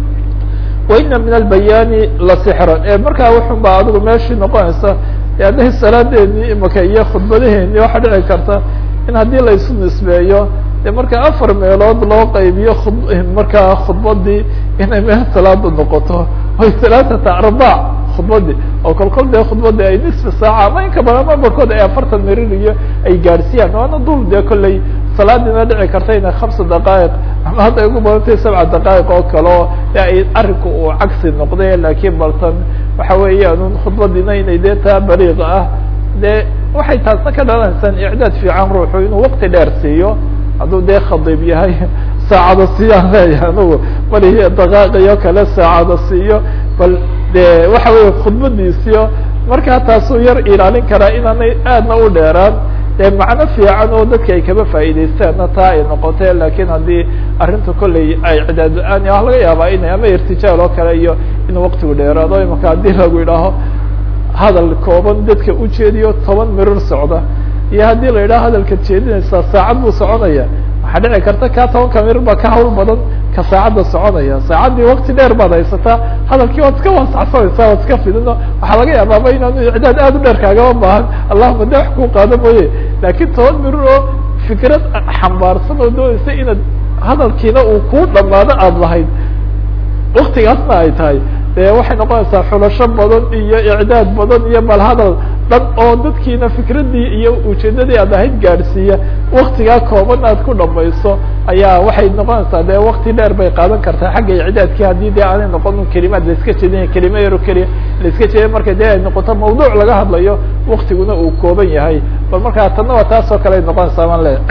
waina min albayaani lasixran e markaa wuxun baa adigu meeshii noqonaysa hadday salaadeedii imika iyo khudbadaheeni waxaa dhici karta in haddii la isu nisbeeyo de marka afar meelood loo qaybiyo markaa khudbadii inay meel salaada noqoto oy salaatata arbac khudbadii oo kol kol dee khudbadii ay nisfi saaca ama inka badan ama barkood ay afartan merir iyo ay gaadhsiiyaan waana dul dee kolley salaadiina dhici karta inay hamsa daqaa'iq ama hadda ugu badantay sabca daqaa'iq oo kale oo ay arinku uu cagsi noqday lakiin baltan waxa weeyaan un khudbadiina inay dee taa baliiqa ah dee waxay taasna ka dhalanaysaan icdaad fiican ruuxu inuu wakti dheer siiyo hadduu dee khadiib yahay saacada siiyaan leeyahay anugu bali daqaaqiyo kale saacada siiyo bal de waxa weya khudbadiisiyo markaa taasuu yar ilaalin karaa inaanay aadna u dheeraan dee macno fiican oo dadka ay kaba faa'iidaystaanna taa ay noqotee lakiin haddii arrinta kolley ay cidaad la-aan waa laga yaabaa inay ama irtijaal oo kale iyo inuu waktigu dheeraado imaka haddii lagu idhaaho hadal kooban dadka ujeediyo toban mirir socda iyo haddii la yidhaha hadalka jeedinaysaa saacad buu soconaya waxaa dhici karta kaa tobanka mirir baa ka hawl badan ka saacadda soconaya saacaddii wakti dheer baad haysataa hadalkii waad iska waasacsanaysaa waad iska fidino waxaa laga yaabaaba inaanu icdaad aad u dheer kaagama baahan allahuma de wax kuu qaado mooye laakiin toban mirir oo fikrad xambaarsan oo doonaysa inaad hadalkiina uu kuu dhamaado aada lahayd waktigaasna ay tahay dee waxay noqonaysaa xulasho badan iyo icdaad badan iyo bal hadal dhan oo dadkiina fikradii iyo ujeedadii aad ahayd gaadhsiiya waktigaa kooban aad ku dhamayso ayaa waxay noqonaysaa dee wakti dheer bay qaadan kartaa xagga icdaadkii haddii dee aanay noqon kelimaad laiska jeedinaya kelima yaro keliya laiska jeediya marka dee ay noqoto mawduuc laga hadlayo waktiguna uu kooban yahay bal markaa tanna waa taas oo kale ay noqonaysaa baan le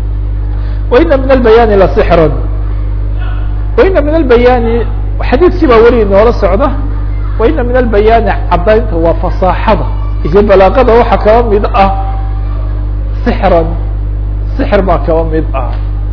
waina min albayani lasixran waina min albayani xadiidkii baa weli inoola socda waina min albayani caddaynta waa fasaaxada iyo balaaqada waxaa kaba mid ah sixran sixir baa kaba mid ah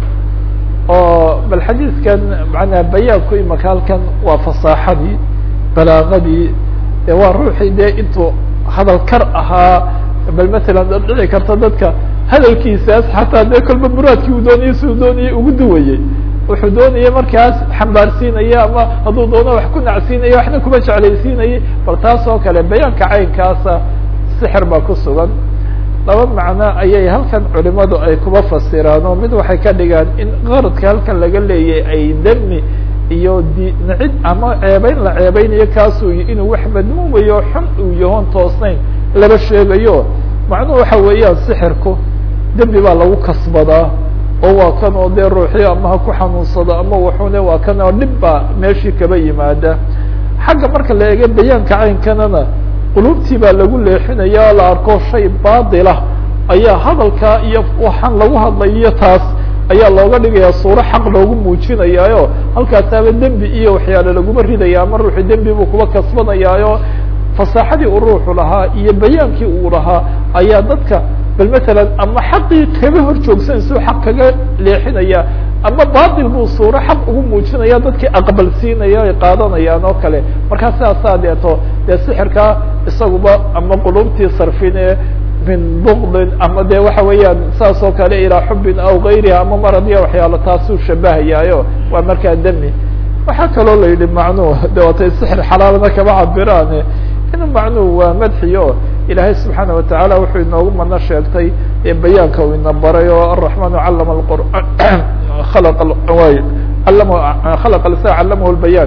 oo bal xadiidkan manaa bayaanku imaka halkan waa fasaaxadii balaaqadii e waa ruuxii dee intuu hadal kar ahaa bal matalan dhici karta dadka hadalkiisaas xataa dee kolba muraadkii uu doonayay si uu doonayay ugu duwayey wuxuu doonaya markaas xambaarsiinaya ama hadduu doono wax ku nacsiinaya waxna kuma jeclaysiinayay bal taas oo kale bayaanka caynkaasa sixir baa ku sugan laba macno ayay halkan culimadu ay kuba fasiraan oo mid waxay ka dhigaan in qaradka halkan laga leeyahy ay demi iyo di nicid ama ceebeyn la ceebeynayo kaasuu inuu wax madmuumayo xun uu yahoon toosnayn laba sheegayo macnuhu waxa weeyaan sixirku dembi baa lagu kasbadaa oo waa kan oo dee ruuxii ama ha ku xanuunsado ama waxune waa kan oo dhib baa meeshii kaba yimaada xagga marka la eego bayaanka caynkanana qulubtii baa lagu leexinaya oo la arko shay baatilah ayaa hadalkaa iyo waxaan lagu hadlayo taas ayaa looga dhigaya suuro xaq loogu muujinayaayo halkaasaaba dembi iyo waxyaale laguma ridaya ama ruuxu dembi buu kuba kasbanayaayo fasaaxadii uu ruuxu lahaa iyo bayaankii uu lahaa ayaa dadka bal matalan ama xaqii kaga hor joogsanaysa xaq kaga leexinaya ama batil buu suuro xaq ugu muujinaya dadkii aqbalsiinaya ay qaadanayaan oo kale markaa sidaasaa deeto dee sixirkaa isaguba ama qulubtii sarfine min bukdin ama de waxa weeyaan saas oo kale ilaa xubin aw gayriha ama maradiya waxyaalo taasuu shabahayaayo waa markaa demi waxaa kaloo la yidhi macnuhu de watay sixir xalaalna kama cabiraane inu macnuhu waa madxiyo ilaahay subxaana watacaala wuxuu inoogu mano sheegtay ee bayaanka uu ina baray oo araxmaanu calama qur'aan khalaq way allama khalaqa lisan callamahu lbayaan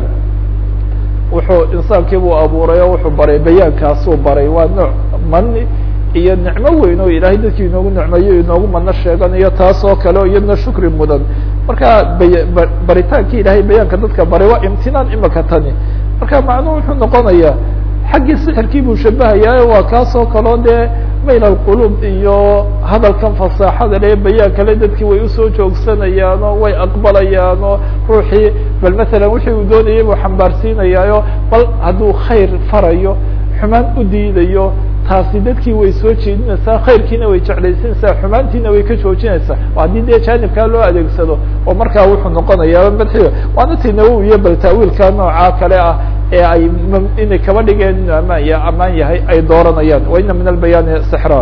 wuxuu insaankii buu abuuray oo wuxuu baray bayaankaasuu baray waa nooc mani iyo nicmo weyn oo ilaahay dadkii inoogu nicmeeyo inoogu mano sheeganayo taas oo kale o iyadna shukri mudan marka bay baritaankii ilaahay bayaanka dadka baray waa imtinaan imaka tani marka macnuhu wuxuu noqonayaa xaggii sixirkii buu shabahayaa waa kaas oo kaleo dee mayl alqulub iyo hadalkan fasaaxada le bayaan kale dadkii way usoo joogsanayaano way aqbalayaano ruuxii bal matalan wixii uu doonayay buu xambaarsiinayaayo bal hadduu khayr farayo xumaan u diidayo taasi dadkii way soo jeedinaysaa khayrkiina way jeclaysinaysaa xumaantiina way ka joojinaysaa haddii dee jaanibkaa loo adeegsado oo markaa wuxuu noqonayaa madxiga waana ti nawowiyo bal taawiilka noocaa kale ah ee ay inay kaba dhigeen inuu amaan ya amaan yahay ay dooranayaan waina min albayaani sixra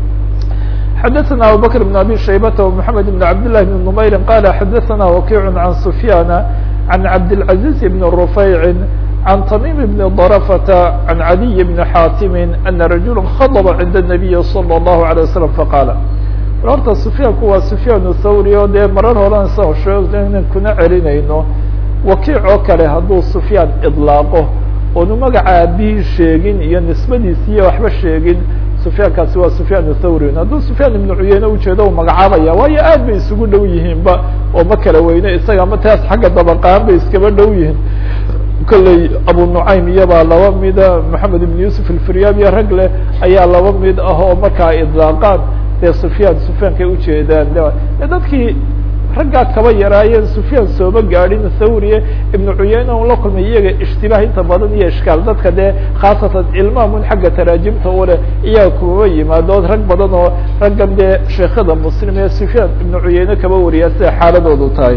xadaثna abubakr بn abi shaybata ومحamed بn cabd لlah بn نmayri qala xadaثna wakic can sufyana can cabdالcaزiز بn rufayci عن تميم بن ضرفة عن علي بن حاتم أن رجuلا خضب عند النبي صلى الله عليه وسلم فقال horta سفyاnku waa سفyاn الthawrي o dee marar horan sa sheeg inan kuna celinayno wakiic oo kale hadduu سفyاan iطlaaqo oonu magaca aabihii sheegin iyo nisbadiisiiyo waxba sheegin سفyaankaasi waa سفyاn الthawrي hadduu سفyاn iبن cuyeyne ujeedo u magacaabaya waayo aad bay isugu dhow yihiinba oo ma kala weyne isaga ma taas xagga dabaqaan bay iskaba dhow yihiin kolley abu nucaym iyabaa laba mida moxamed ibn yusuf alfiryaabiya rag leh ayaa laba mid ah oo markaa idlaaqaan dee sufyaan sufyaankay ujeedaan dadkii raggaa kaba yaraayeen sufyaan sooma gaadhin thawriye ibnu cuyeyne un la kulmay iyaga ishtibaah inta badan iyo ishkaal dadka dee khaasatan ilmaamun xagga taraajimta u leh iyaga kumaba yimaado rag badan oo raggan dee sheekada muslim ee sufyaan ibnu cuyeyne kaba wariyaa sida xaaladoodu tahay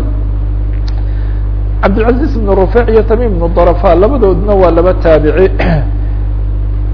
cabdilcaziz ibn rufeic iyo tamim ibn darafa labadoodna waa laba taabici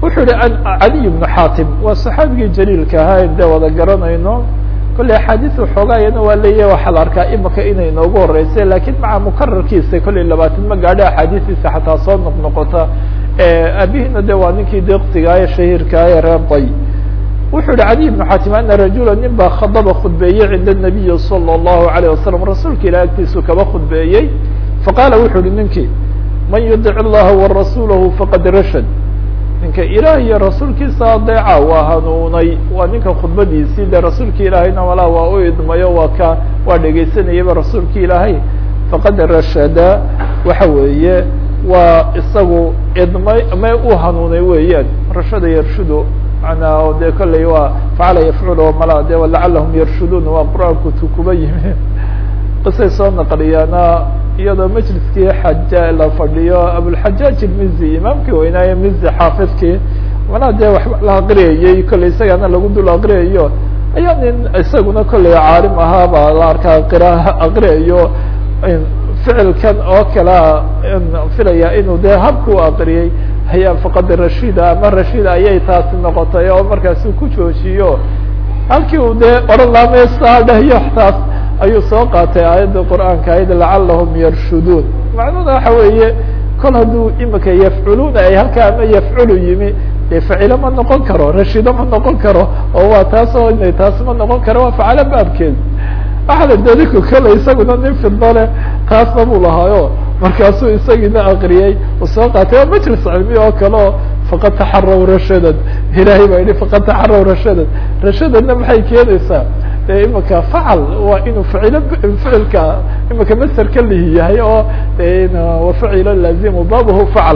wuxuu yihi cadiy bnu xaatim waa saxaabigii jaliilka ahaa de wada garanayno kolley axaadiis waxoogaayana waa leeyahy waxaa la arkaa imika inay noogu horeysay lakiin maca mukararkiisa kolley labaatan ma gaadho axaadiistiisa xataa soo noqnoqota aabihina de waa ninkii deqsigaah shahiirkaah ee reer day wuxuu yihi cadiy bnu xaatim ana rajula nin baa khadaba khudbeeyey cinda nabiyi salى الlahu alayه wasalam rasuulka ilah agtiisu kaba khudbeeyey faqaala wuxuu yihi ninkii man yudic اllaha warasuulahu faqad rashad ninka ilaah iyo rasuulkiisa adeeca waa hanuunay waa ninka khudbadiisii de rasuulki ilaahayna malaa waa u idmayo waa ka waa dhegaysanayaba rasuulki ilaahay faqad rashada waxa weeye waa isagu idmay may u hanuunay weeyaan rashada yarshudu manaa de kolley waa facala yafcul mala de lacalahum yarshuduun waa qur-aanku tu kuba yimi qisay soo naqliyaana iyadoo majliskii xaja la fadhiyo abulxajaaj ilmizi imaamkii weynaaye mizi xaafidkii manaa dee waxba la aqriyayey kolley isagana lagu dul aqriyayo ayaa nin isaguna kolley caalim ahaa baa la arkaa qira aqriyayo ficilkan oo kalea filaya inuu dee habku aqriyey ayaa faqad rashida ama rashida ayay taasi noqotay oo markaasi ku joojiyo halkii uu dee oran laameysaadhehyo taas ayuu soo qaatay aayadda qur'aanka ayd lacalahum yarshuduun macnuhuna waxa weeye kol hadduu imika yafculuuna ay halkaa ama yafculu yimi dee facilo ma noqon karo rashido ma noqon karo oo waa taas oo inay taas ma noqon karo waa facalo baabkeed waxala dadinku kale isaguna nin fidno leh taasna buu lahaayo markaasuu isagiina akriyey uu soo qaatay waa majlis cilmi oo kale oo faqad taxaraw rashadan ilaahay baa yihi faqad taxaraw rashadan rashadadna maxay keenaysaa de imika facal waa inuu ficilo ficilka imika maserka lihi yahay oo wafacilo laazimu babuhu facal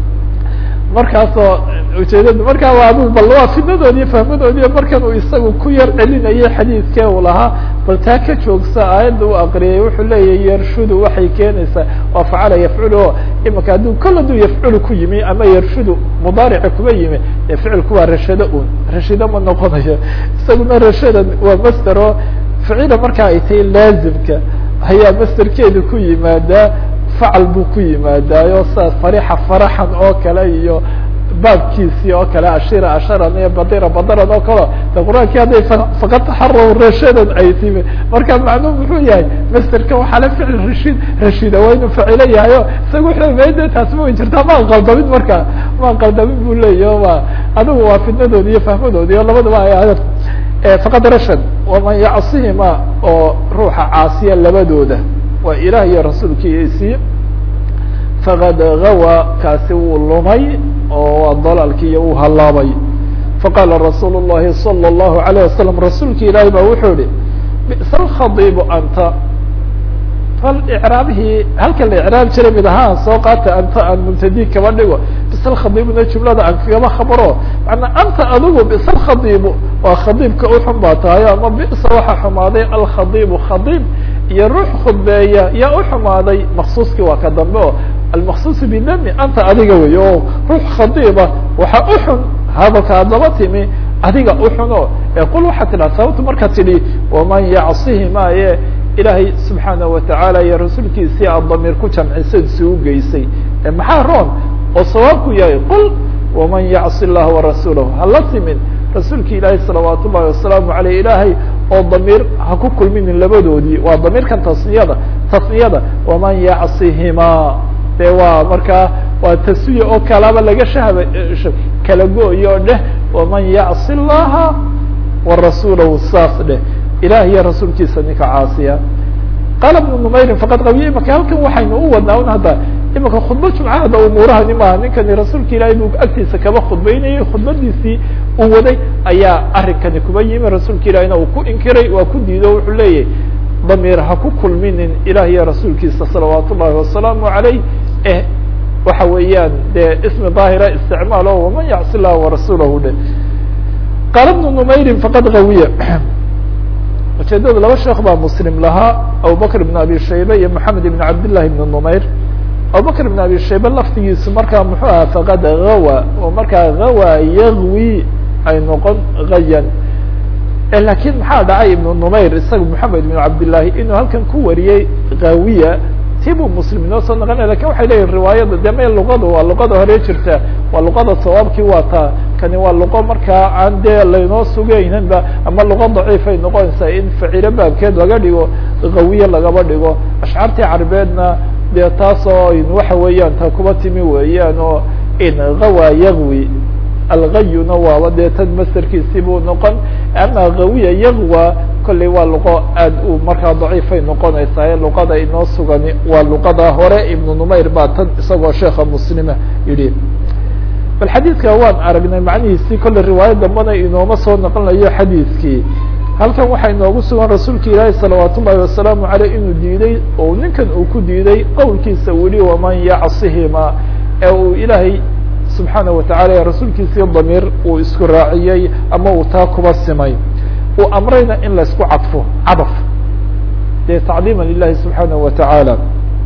markaasoo ujeedada markaa waa adu bal waa fidnadoodi iyo fahmadoodi markan uu isagu ku yar celinayay xadiidkee uu lahaa bal taa ka joogsa aayadda u aqriyay wuxuu leeyahy yarshudu waxay keenaysaa waa facala yafculu o imika hadduu kol hadduu yafculu ku yimi ama yarshudu mudaarici kuba yimi dee ficilku waa rashado un rashido ma noqonayo isaguna rashadan waa master oo ficila markaa ay tahay laazimka ayaa masterkeedu ku yimaadaa facal buu ku yimaadaayo sa farixa faraxan oo kale iyo baabkiisii oo kale ashira asharan iyo badira badaran oo kale de qur-aankii hadday faqad taxaraw rashadan ay timi marka macnuu muxuu yahay masterka waxaa la ficil rashid rashida waa inuu facilo yahayo isaga wuxuu made taasi ma way jirtaa maan qaldamin marka maan qaldamin bu leeyahy ma adigu waa fidnadoodi iyo fahmadoodi iyo labadaba ay adag faqad rashad waman yacsihima oo ruuxa caasiya labadooda waa ilaah iyo rasuulkiisii faqad gawa kaasi wuu lumay oo waa dalaalkii iyo uu hallaabay faqaala rasuul الlahi salى الlahu عalيه wasalam rasuulki ilaahi ba wuxuu yihi bi'sa alkhadiibu anta fal icraabihii halka la icraab jiray mid ahaan soo qaata anta aan mubtadi kaba dhigo bisa alkhadiibuna jumlada aan kagaba khabaro manaa anta adigu bisa alkhadiibu waa khadiibka uxun baa tahayo ama bisa waxaa xumaaday alkhadiibu khadiib iyo ruux khudbeeya yaa u xumaaday maksuuskii waa ka dambe o almaksuus bidami anta adiga wey o ruux khadiiba waxa uxun hadalka adaba timi adiga uxun o ee qul waxaa tidhaha sababta markaa tidhi waman yacsihi maaye ilaahay subxaanaه watacaala iyo rasuulkiisii aad damiir ku jamcisay si u geysay maxaa roon oo sawaabku yahay qul waman yacsi اllaha warasuulahu hala timin rasuulki ilaahay salawaat ullahi wasalaamu aleyh ilaahay oo damiir ha ku kulminin labadoodii waa damiirkan tasniyada tasniyada waman yacsihima de waa markaa waa taswiya oo kalaba laga shahba kala go-yo o dheh waman yacsi اllaha warasuulahu saas dheh ilah iyo rasuulkiisa ninka caasiya qaala bnu numayrin faqad qabiya imaka halkan waxaynu u wadnaa un hadda imaka khudba jumcahada umuurahani maaha ninkani rasuulka ilaahay buu agtiisa kaba khudbaynayay khudbadiisii uu waday ayaa arrinkani kuba yimi rasuulka ilahina uu ku inkiray waa ku diido wuxuu leeyahy damiir ha ku kulminin ilah iyo rasuulkiisa salawaat ullahi wasalaamu aleyh eh waxa weeyaan dee ismi daahira isticmaal o waman yacsi llaha warasuulahu dhe qaala bnu numayrin faqad qawiya ujeedada laba sheekh baa muslim lahaa abubakr ibn abi shaybe iyo moxamed ibn cabdillahi ibn numayr abubakr ibn abi shaybe laftigiisu markaa muxuu ahaa faqad gawa oo markaa gawa yagwi ay noqon gayan lakin maxaa dhacay ibn numayr isaga moxamed ibn cabdillahi inuu halkan ku wariyey gawiya ti buu muslim inoo soo naqlinaya lakin waxay leeyihin riwaayada de me luqada waa luqada hore jirta waa luqada sawaabkii waa taa kani waa luqo markaa aan dee laynoo sugayninba ama luqo daciifay noqonaysaa in facilo baabkeed laga dhigo qawiye lagaba dhigo ashcaartii carabeedna dee taasoo waxa weeyaan ta kuba timi weeyaan oo in gawa yagwi algayuna waaba dee tan masterkiisii buu noqon ama gawiya yagwa kolley waa luqo aad u markaa daciifay noqonaysaa luqada inoo sugani waa luqada hore ibnu numayr baa tan isagoo sheeka muslima yidhi bal xadiidka waan aragnay macnihiisii kolley riwaaya dambana inooma soo noqonayo xadiidkii halkan waxaa inoogu sugan rasuulka ilaahi salawaat ullahi wasalaamu aleyh inuu diiday oo ninkan uu ku diiday qowlkiisa weli waman yacsihima ee uu ilaahay subxaana watacala rasuulkiisii damiir uu isku raaciyey ama uu taa kuba simay uu amrayna in laysku cadfo cadaf dee tacdiima lilahi subxaana wa tacaala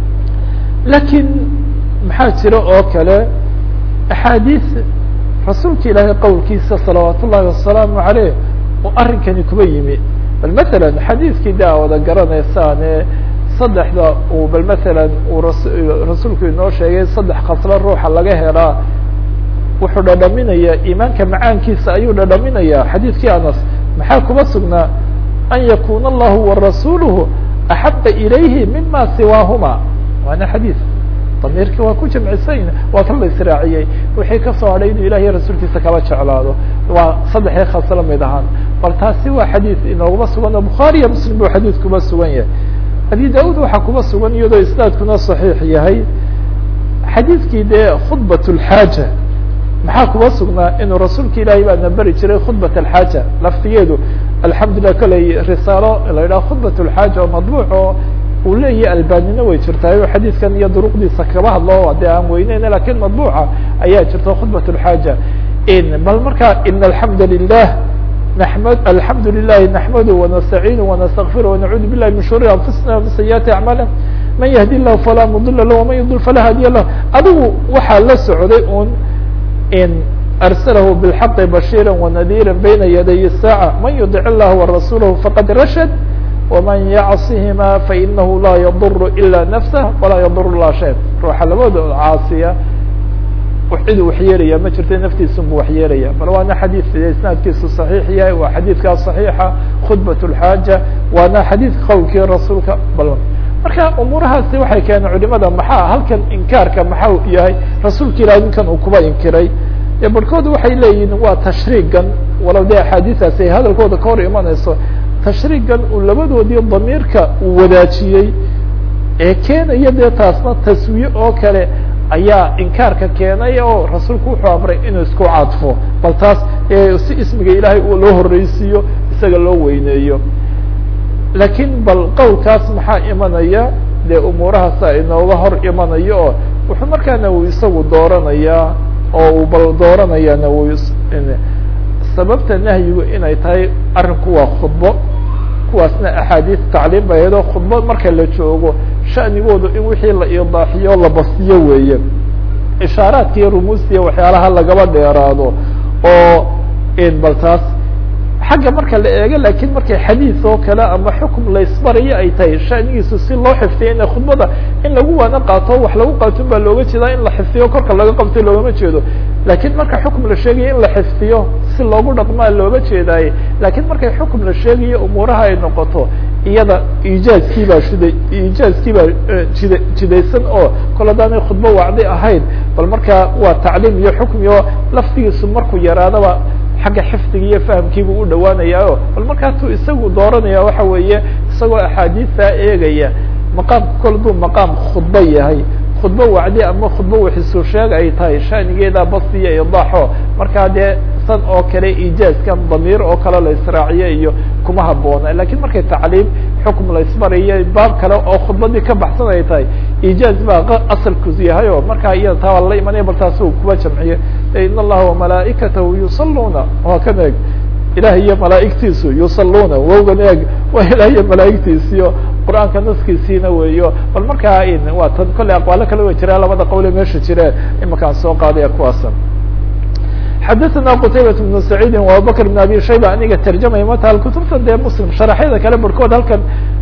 lakiin maxaa jira oo kale axaadiis rasuulka ilaahay qowlkiisa salawaat ullahi wasalaamu aleyh oo arrinkani kuba yimi bal matalan xadiiskii de a wada garanaysaane saddexda uu bal matalan uu rasuulku inoo sheegay saddex khaslo ruuxa laga helaa wuxuu dhadhaminayaa iimaanka macaankiisa ayuu dhadhaminayaa xadiidkii anas maxaa kuma sugnaa an yakuna allahu warasuluhu axaba ilayhi mima siwaahuma waana xadiis damiirkii waa ku jamcisayn waa kan la israaciyey wixii kasoo hadhay inuu ilahiy rasuulkiisa kala jeclaado waa saddexdii khaslo mid ahaan bal taasi waa xadiis inooguma sugan oo bukhaariya muslim buu xadiis kuba sugan yahay abi da-ud waxaa kuba sugan iyadoo isnaadkuna saxiix yahay xadiidkii dee khudbat lxaaja maxaa kuba sugnaa inuu rasuulka ilaahay baana beri jiray khudbat alxaaja laftigeedu alxamdulilah koley risaalo la yidhaha khudbat lxaaja oo madbuuc oo uu leeyahay albanina way jirtaayo xadiidkan iyo duruqdiisa kaba hadlo dee aan weyneyna lakin madbuuca ayaa jirta khudbat lxaaja bal marka in alxamda lilah نحمد الحمد لله نحمده ونستعينه ونستغفره ونعوذ بالله من شرور أنفسنا ومن سيئات أعمالنا من يهدي الله فلا مضل له ومن يضل فلا هادي له adigu waxaa la socday un in أرسله بالحق بشيرا ونذيرا بين يدي الساعة من يطع الله ورسوله فقد رشد ومن يعصهما فإنه لا يضر إلا نفسه ولا يضر الله شيء ruuxa labada caasiya cidu waxyeelaya ma jirta naftiisunbu waxyeelaya bal waana xadiid isnaadkiisu صaxiix yahay waa xadiidkaa صaxiixa khudbat اlxaaja waana xadiidka qowlkii rasuulka bal marka umuurahaasi waxay keeneen culimada maxaa halkan inkaarka maxaa yahay rasuulka ilahi ninkan uu kuba inkiray e barhkood waxay leeyihin waa tashriigan walow dee axaadiistaasi ay hadalkooda ka hor imanayso tashriigan uu labadoodii damiirka uu wadaajiyey ee keenaya dee taasna taswiye oo kale ayaa inkaarka keenay oo rasuulku wuxuu amray inuu isku cadfo bal taas si ismiga ilaahay loo horeysiiyo isaga loo weyneeyo lakiin bal qowlkaas maxaa imanaya dee umuurahaasa inooga hor imanayo oo wuxuu markaana uu isagu dooranayaa oo uu bal dooranayaana uu sababta nahyigu inay tahay arrinku waa khudbo kuwaasna axaadiis tacliim bay ahayd oo khudbo marka la joogo sha'nigoodu in wixii la idaaxiyo la basiyo weeye ishaaraadka iyo rumuustiya waxyaalaha lagaba dheeraado oo bal taas xagga marka la eego lakin markay xadiis oo kale ama xukum laysbarayo ay tahay shanigiisu si loo xifdiyo ina khudbada in lagu waana qaato wax lagu qaaton baa looga jeedaa in la xifdiyo korka laga qabto loogama jeedo lakin marka xukum la sheegayo in la xifdiyo si loogu dhaqmaa looga jeedaaye lakin markay xukum la sheegayo umuuraha ay noqoto iyada ijaazkii baa shida ijaazkii baa jida jidaysan oo kol haddaanay khudbo wacdi ahayn bal marka waa tacliim iyo xukm iyo laftigiisu markuu yaraadaba xagga xifdiga iyo fahamkiibuu u dhawaanayaayo bal markaasuu isagu dooranaya waxa weeye isagoo axaadiistaa eegaya maqaamka kol duu maqaam khudbo yahay khudbo wacdi ama khudbo wixisu sheeg ay tahay shanigeeda basiya idaaxo markaa dee san oo kale ijaazkan damiir oo kale la israaciyo iyo kuma haboona lakin markay tacliim xukm laysbarayo baab kale oo khudbadii ka baxsan ay tahay ijaaz baa asalkus yahay o markaa iyada taa waa lala imanaya bal taas u kuba jamciye in allaha وamalaa'ikatahu yusaluuna waa kan eeg ilaah iyo malaa'igtiisu yusaluuna wowgan eeg waa ilah iyo malaa'igtiisiyo qur'aanka naskiisiina weeyo bal markaa waa tan kolley aqwaalo kale way jiraan labada qowle meesha jireen imakaan soo qaadaya kuwaasan xadaثna qtaybaة بن سacيidi وabubakr بن abi shayba aniga tarjamaya mata kutubta dee mslim sharaxyada kale barhkood halkan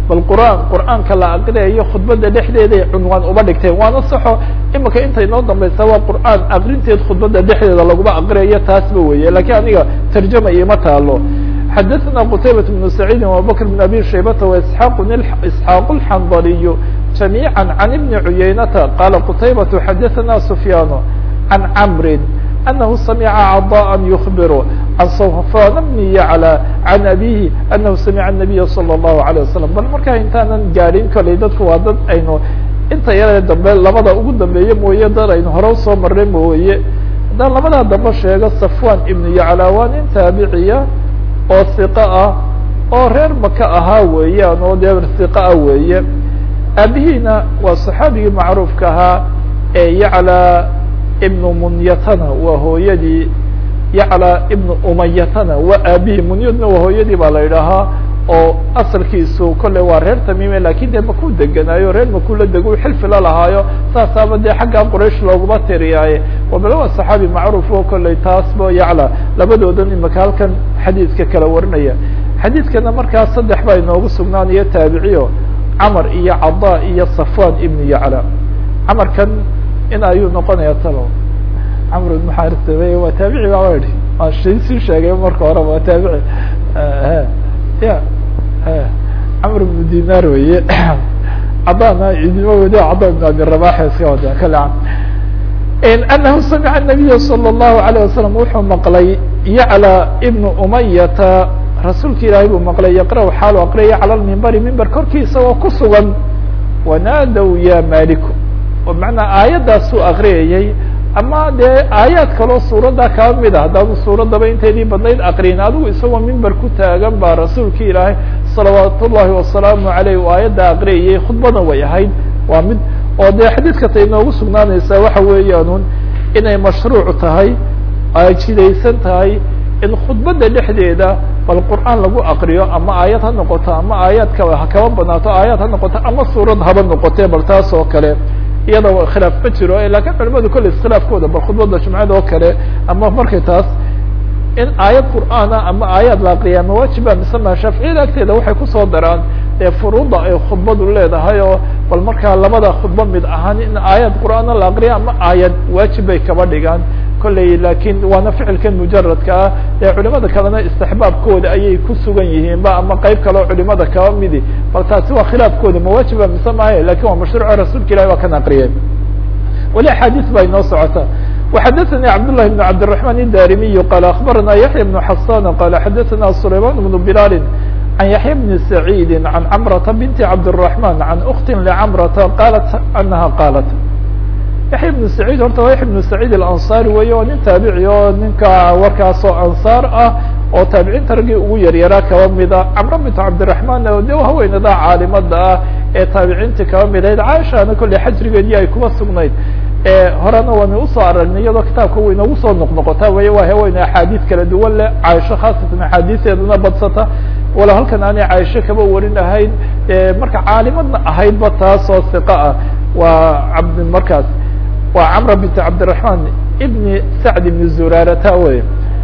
bal qur'aan qur'aanka la aqriyayo khudbada dhexdeeday cunwaan uba dhigteen waana saxo imika inta inoo dambaysa waa qur'aan aqrinteed khudbada dhexdeeda laguma aqriyayo taasba weeye lakiin aniga tarjama ioma taalo xadaثna qtaybaة بن سacيidi وabubakr بن abi shaybata وإسحاaq isxaaq الxandaliy جamيعا عan iبni cuyaynata qala qtaybaة xadaثna سfyaan عan cmri أنه سمع عضاء يخبر عن صفان بن يعلى عن أبيه أنه سمع النبي صلى الله عليه وسلم bal markaa intaanan gaadhin koley dadku waa dad aynu inta yare dambe labada ugu dambeeye mooye dad aynu hore usoo marnay mooye haddaan labadaa dambe sheego صفوان iبن يعلى waa nin taabiciya oo ثiqo ah oo reer maka ahaa weeyaan oo dee ثiqo ah weeye aabihiina waa صaxaabigii macruufka ahaa ee yعlى ibn munyatana waa hooyadii yaclى ibn umayatana waa aabihii munyadna waa hooyadii baa la idhaahaa oo asalkiisu kolley waa reer tamime lakin dee makuu deganaayo reer makuu la dego xilfi la lahaayo saasaaba dee xagga quraish looguma tiriyaaye wabala waa saxaabi macruuf o kolley taasba yacla labadoodan imaka halkan xadiidka kala warinaya xadiidkana markaas saddex baa inoogu sugnaanayo taabiciyo camar iyo cada iyo safwan ibn yacla camarkan in ayuu noqonaya talo camr ibn xarisame waa taabici baa idhi waan sii sheegay marka hore waa taabici ya camr ibn dinar weye cadana idima wadi cada ibn abi rabax iska wada kale anahu samica الnabiya salى الlahu عalيه wasalam wuxuu maqlay yaclى ibn umayata rasuulka ilaahay buu maqlay yaqra xaalu aqriyaya calى lmimbari mimber korkiisa oo ku sugan wanaadow ya maliku oo macnaa aayaddaasuu akriyayay ama dee aayaad kaloo suuradda kaa mid a haddaanu suuraddaba inteedii badnayd akriyin adigu isagoo mimber ku taagan baa rasuulka ilaahay salawaat ullahi wasalaamu aleyh u aayadda akriyayay khudbada way ahayd waa mid oo dee xadiidka tay inoogu sugnaanaysaa waxa weeyaanun inay mashruuc tahay ay jidaysan tahay in khudbadda dhexdeeda bal qur'aan lagu akriyo ama aayad ha noqoto ama aayaadka ha kaba badnaato aayaad ha noqoto ama suurad haba noqotee bal taas oo kale iyada khilaaf ma jiro lakin culimadu kolley iskhilaafkooda bal khudbada jumcada oo kale ama markay taas in aayad qur'aana ama aayaad la akriya ma waajiba mise ma shaaficiyada agteeda waxay kusoo daraan ee furuuda ay khudbadu leedahay oo bal markaa labada khudba mid ahaan in aayad qur'aana la akriya ama aayad waajib bay kaba dhigaan kolley lakin waana ficilkan mujaradka ah ee culimada kalena istixbaabkooda ayay ku sugan yihiin ba ama qeyb kaleo culimada kaba midi bal taasi waa khilaafkooda mawaajiba mise maahe lakin waa mashruuco rasuulka ilahi waa kan akriyay weli axaadiis baa inoo socota وxadثnي cبداللhi بن cبدالرحمن الdاrimiي qال أخبرnا يحيى بن حسان qال xadثnا سليمان بن بلال عن يحيى بن سعيد عن cمرة بنت cبدالرحمن عن أخت لcمرة qالت أنها qالت yaحya بن سعيid horta waa yaحya بن سعيid الأنصاري wey oo nin taabici oo ninka warkaasoo anصاar ah oo taabiciinta raggii ugu yaryaraa kaba mida cمرة بنت cبدالرحمن de haweenada caalimada ah ee taabiciintii kaba midayd cاشhana kolley xajrigeedii ay kuba sugnayd horena waana usoo aragnay iyadoo kitaabka way inagu soo noqnoqota way waa haweyne axaadiis kala duwan leh caaisho khaasatan axaadiiseedana badsata walo halkan aanay caaisho kaba warin ahayn marka caalimadna ahaydba taasoo siqa ah waa cabd markaas waa camra bint cabdiraحman ibni sacd ibni zurarata wey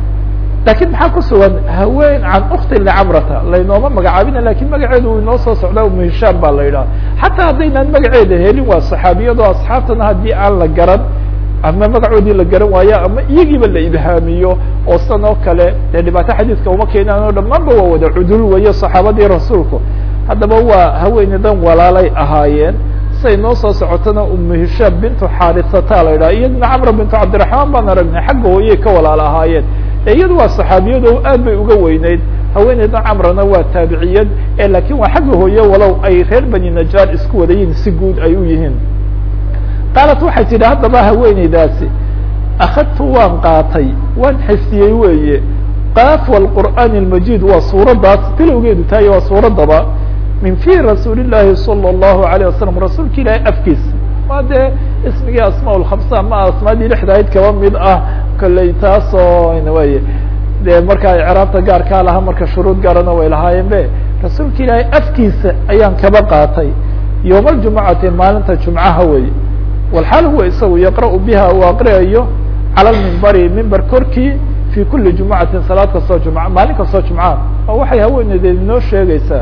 lakin maxaa ku sugan haween can ukti licamrata laynooma magacaabina lakin magaceedu uu inoo soo socda umu hishaam baa la yidhaha xataa haddaynaan magaceeda helin waa saxaabiyadoo asxaabtana haddii aan la garan ama magacoodii la garan waayo ama iyagiiba la ibhaamiyo oo san oo kale dee dhibaato xadiiska uma keenaan oo dhammaanba waa wada cudul weyo saxaabadii rasuulku haddaba waa haweenadan walaalay ahaayeen say noo soo socotana umu hishaam bintu xaarisata la yidhaha iyadna camra bintu cabdiraحmaan baan aragnay xagga hooyey ka walaal ahaayeen iyadu waa saxaabiyado aad bay uga weyneyd haweeneyda camrana waa taabiciyad lakin waa xagga hooye walow ay reer bani najaar isku wadayiin si guud ay u yihiin qaalat waxay tidhi haddaba haweeneydaasi akadtu waan qaatay waan xisiyey weeye qaafwa qur'aan اlmajid waa suuraddaas bilowgeedu tahay waa suuraddaba min fi rasuuli الlahi salى الlahu عalيه wasalam rasuulka ilaahay afkiisa waa dee ismigii asmaa lkhamsa ama asmaadii lixdahayd kaba mid ah kolley taasoo way dee markaa icraabta gaarkaa lahaa marka shuruud gaarana way lahaayeen be rasuulka ilaahay afkiisa ayaan kaba qaatay yowma aljumucati maalinta jumcaha wey walxaal huwa isagu yaqra'u biha uu aqriyayo cala lmimbari mimber korkii fi kuli jumucatin salaad kastoo jumca maalin kastoo jumca oo waxay haweeneydeed inoo sheegaysaa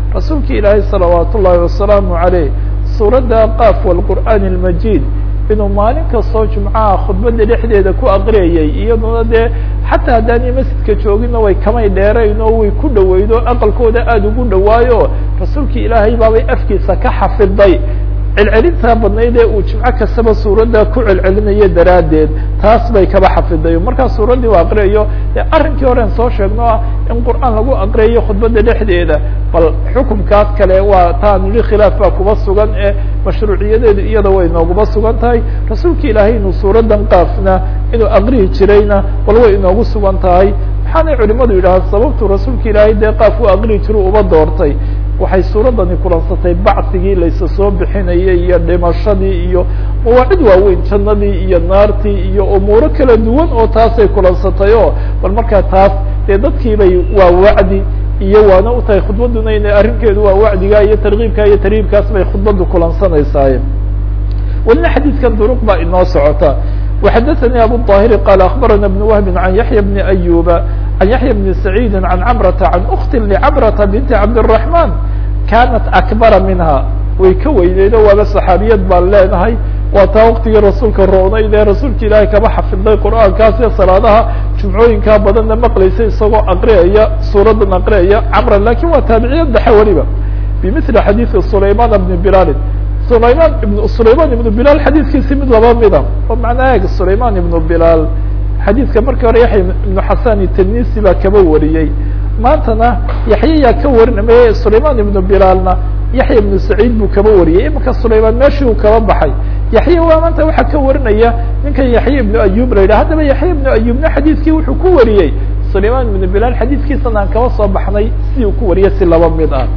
rasuulka ilaahay salawaat ullaahi wasalaamu عaleyh suuradda qaaf wاlqur'aan اlmajid inuu maalin kastoo jumcaha khudbada dhexdeeda ku aqriyayay iyaduna dee xataa haddaanay masjidka joogina way kamay dheerayn oo way ku dhaweydo aqalkooda aada ugu dhawaayo rasuulkii ilaahay baabay afkiisa ka xafiday celcelintaa badnayd ee uu jimco kastaba suuradda ku celcelinayo daraaddeed taas bay kaba xafiday markaa suuraddii u aqriyayo dee arrinkii horen soo sheegno ah in qur'aan lagu aqriyayo khudbadda dhexdeeda bal xukumkaas kale waa taan yidhi khilaaf baa kuba sugan ee mashruuciyadeedu iyada way nooguba sugan tahay rasuulka ilaahay inuu suuraddan qaafna inuu aqriyi jirayna bal way inoogu sugan tahay maxaanay culimadu yidhahaan sababtu rasuulka ilaahay dee qaaf u aqriyi jiru uba doortay waxay suuraddani kulansatay bacsigii laysa soo bixinayay iyo dhimashadii iyo mawaacid waaweyn jannadii iyo naartii iyo umuuro kala duwan oo taasay kulansatay oo bal markaa taas dee dadkiibay waa wacdi iyo waana u tahay khudbadduna ina arrinkeedu waa wacdiga iyo tarkiibka iyo tarhiibkaas bay khudbaddu kulansanaysaay welina xadiidkan duruq baa inoo socota وxdثnي أbو الطاهر قال أخبرنا بن وهب عن يحيى بن أيوب عن يحيى بن سعيد عن عمرة عن أخت لعمرة بنت عبد الرحمن كانت أكبر منها way ka weyneydo waaba صحاabiyad baan leenahay waa taa wktigii rasuulka roonayde rasuulka ilaahay kaba xafiday qur'aankaas iyo salaadaha jumcooyinkaa badanna maqlaysa isagoo aqriyaya suuradan aqriyaya camra lakin waa taabiciyad dhexe weliba bmثل xadيث سlayman بن بلال sulayman ibn sulayman ibnu bilaal xadiidkiisi mid laba mida oo macnaa eeg sulayman ibnu bilaal xadiidka markii hore yaxya ibnu xasan itanisi baa kaba wariyey maantana yaxya yaa ka warinamay sulayman ibnu bilaalna yaxya ibnu saciid buu kaba wariyey imika sulayman meeshii uu kaba baxay yaxya waa maanta waxaa ka warinaya ninkan yaxya ibnu ayub la yidhah haddaba yaxya ibnu ayubna xadiidkii wuxuu ku wariyey sulayman ibnu bilaal xadiidkiisana aan kaba soo baxnay si uu ku wariyay si laba mid ah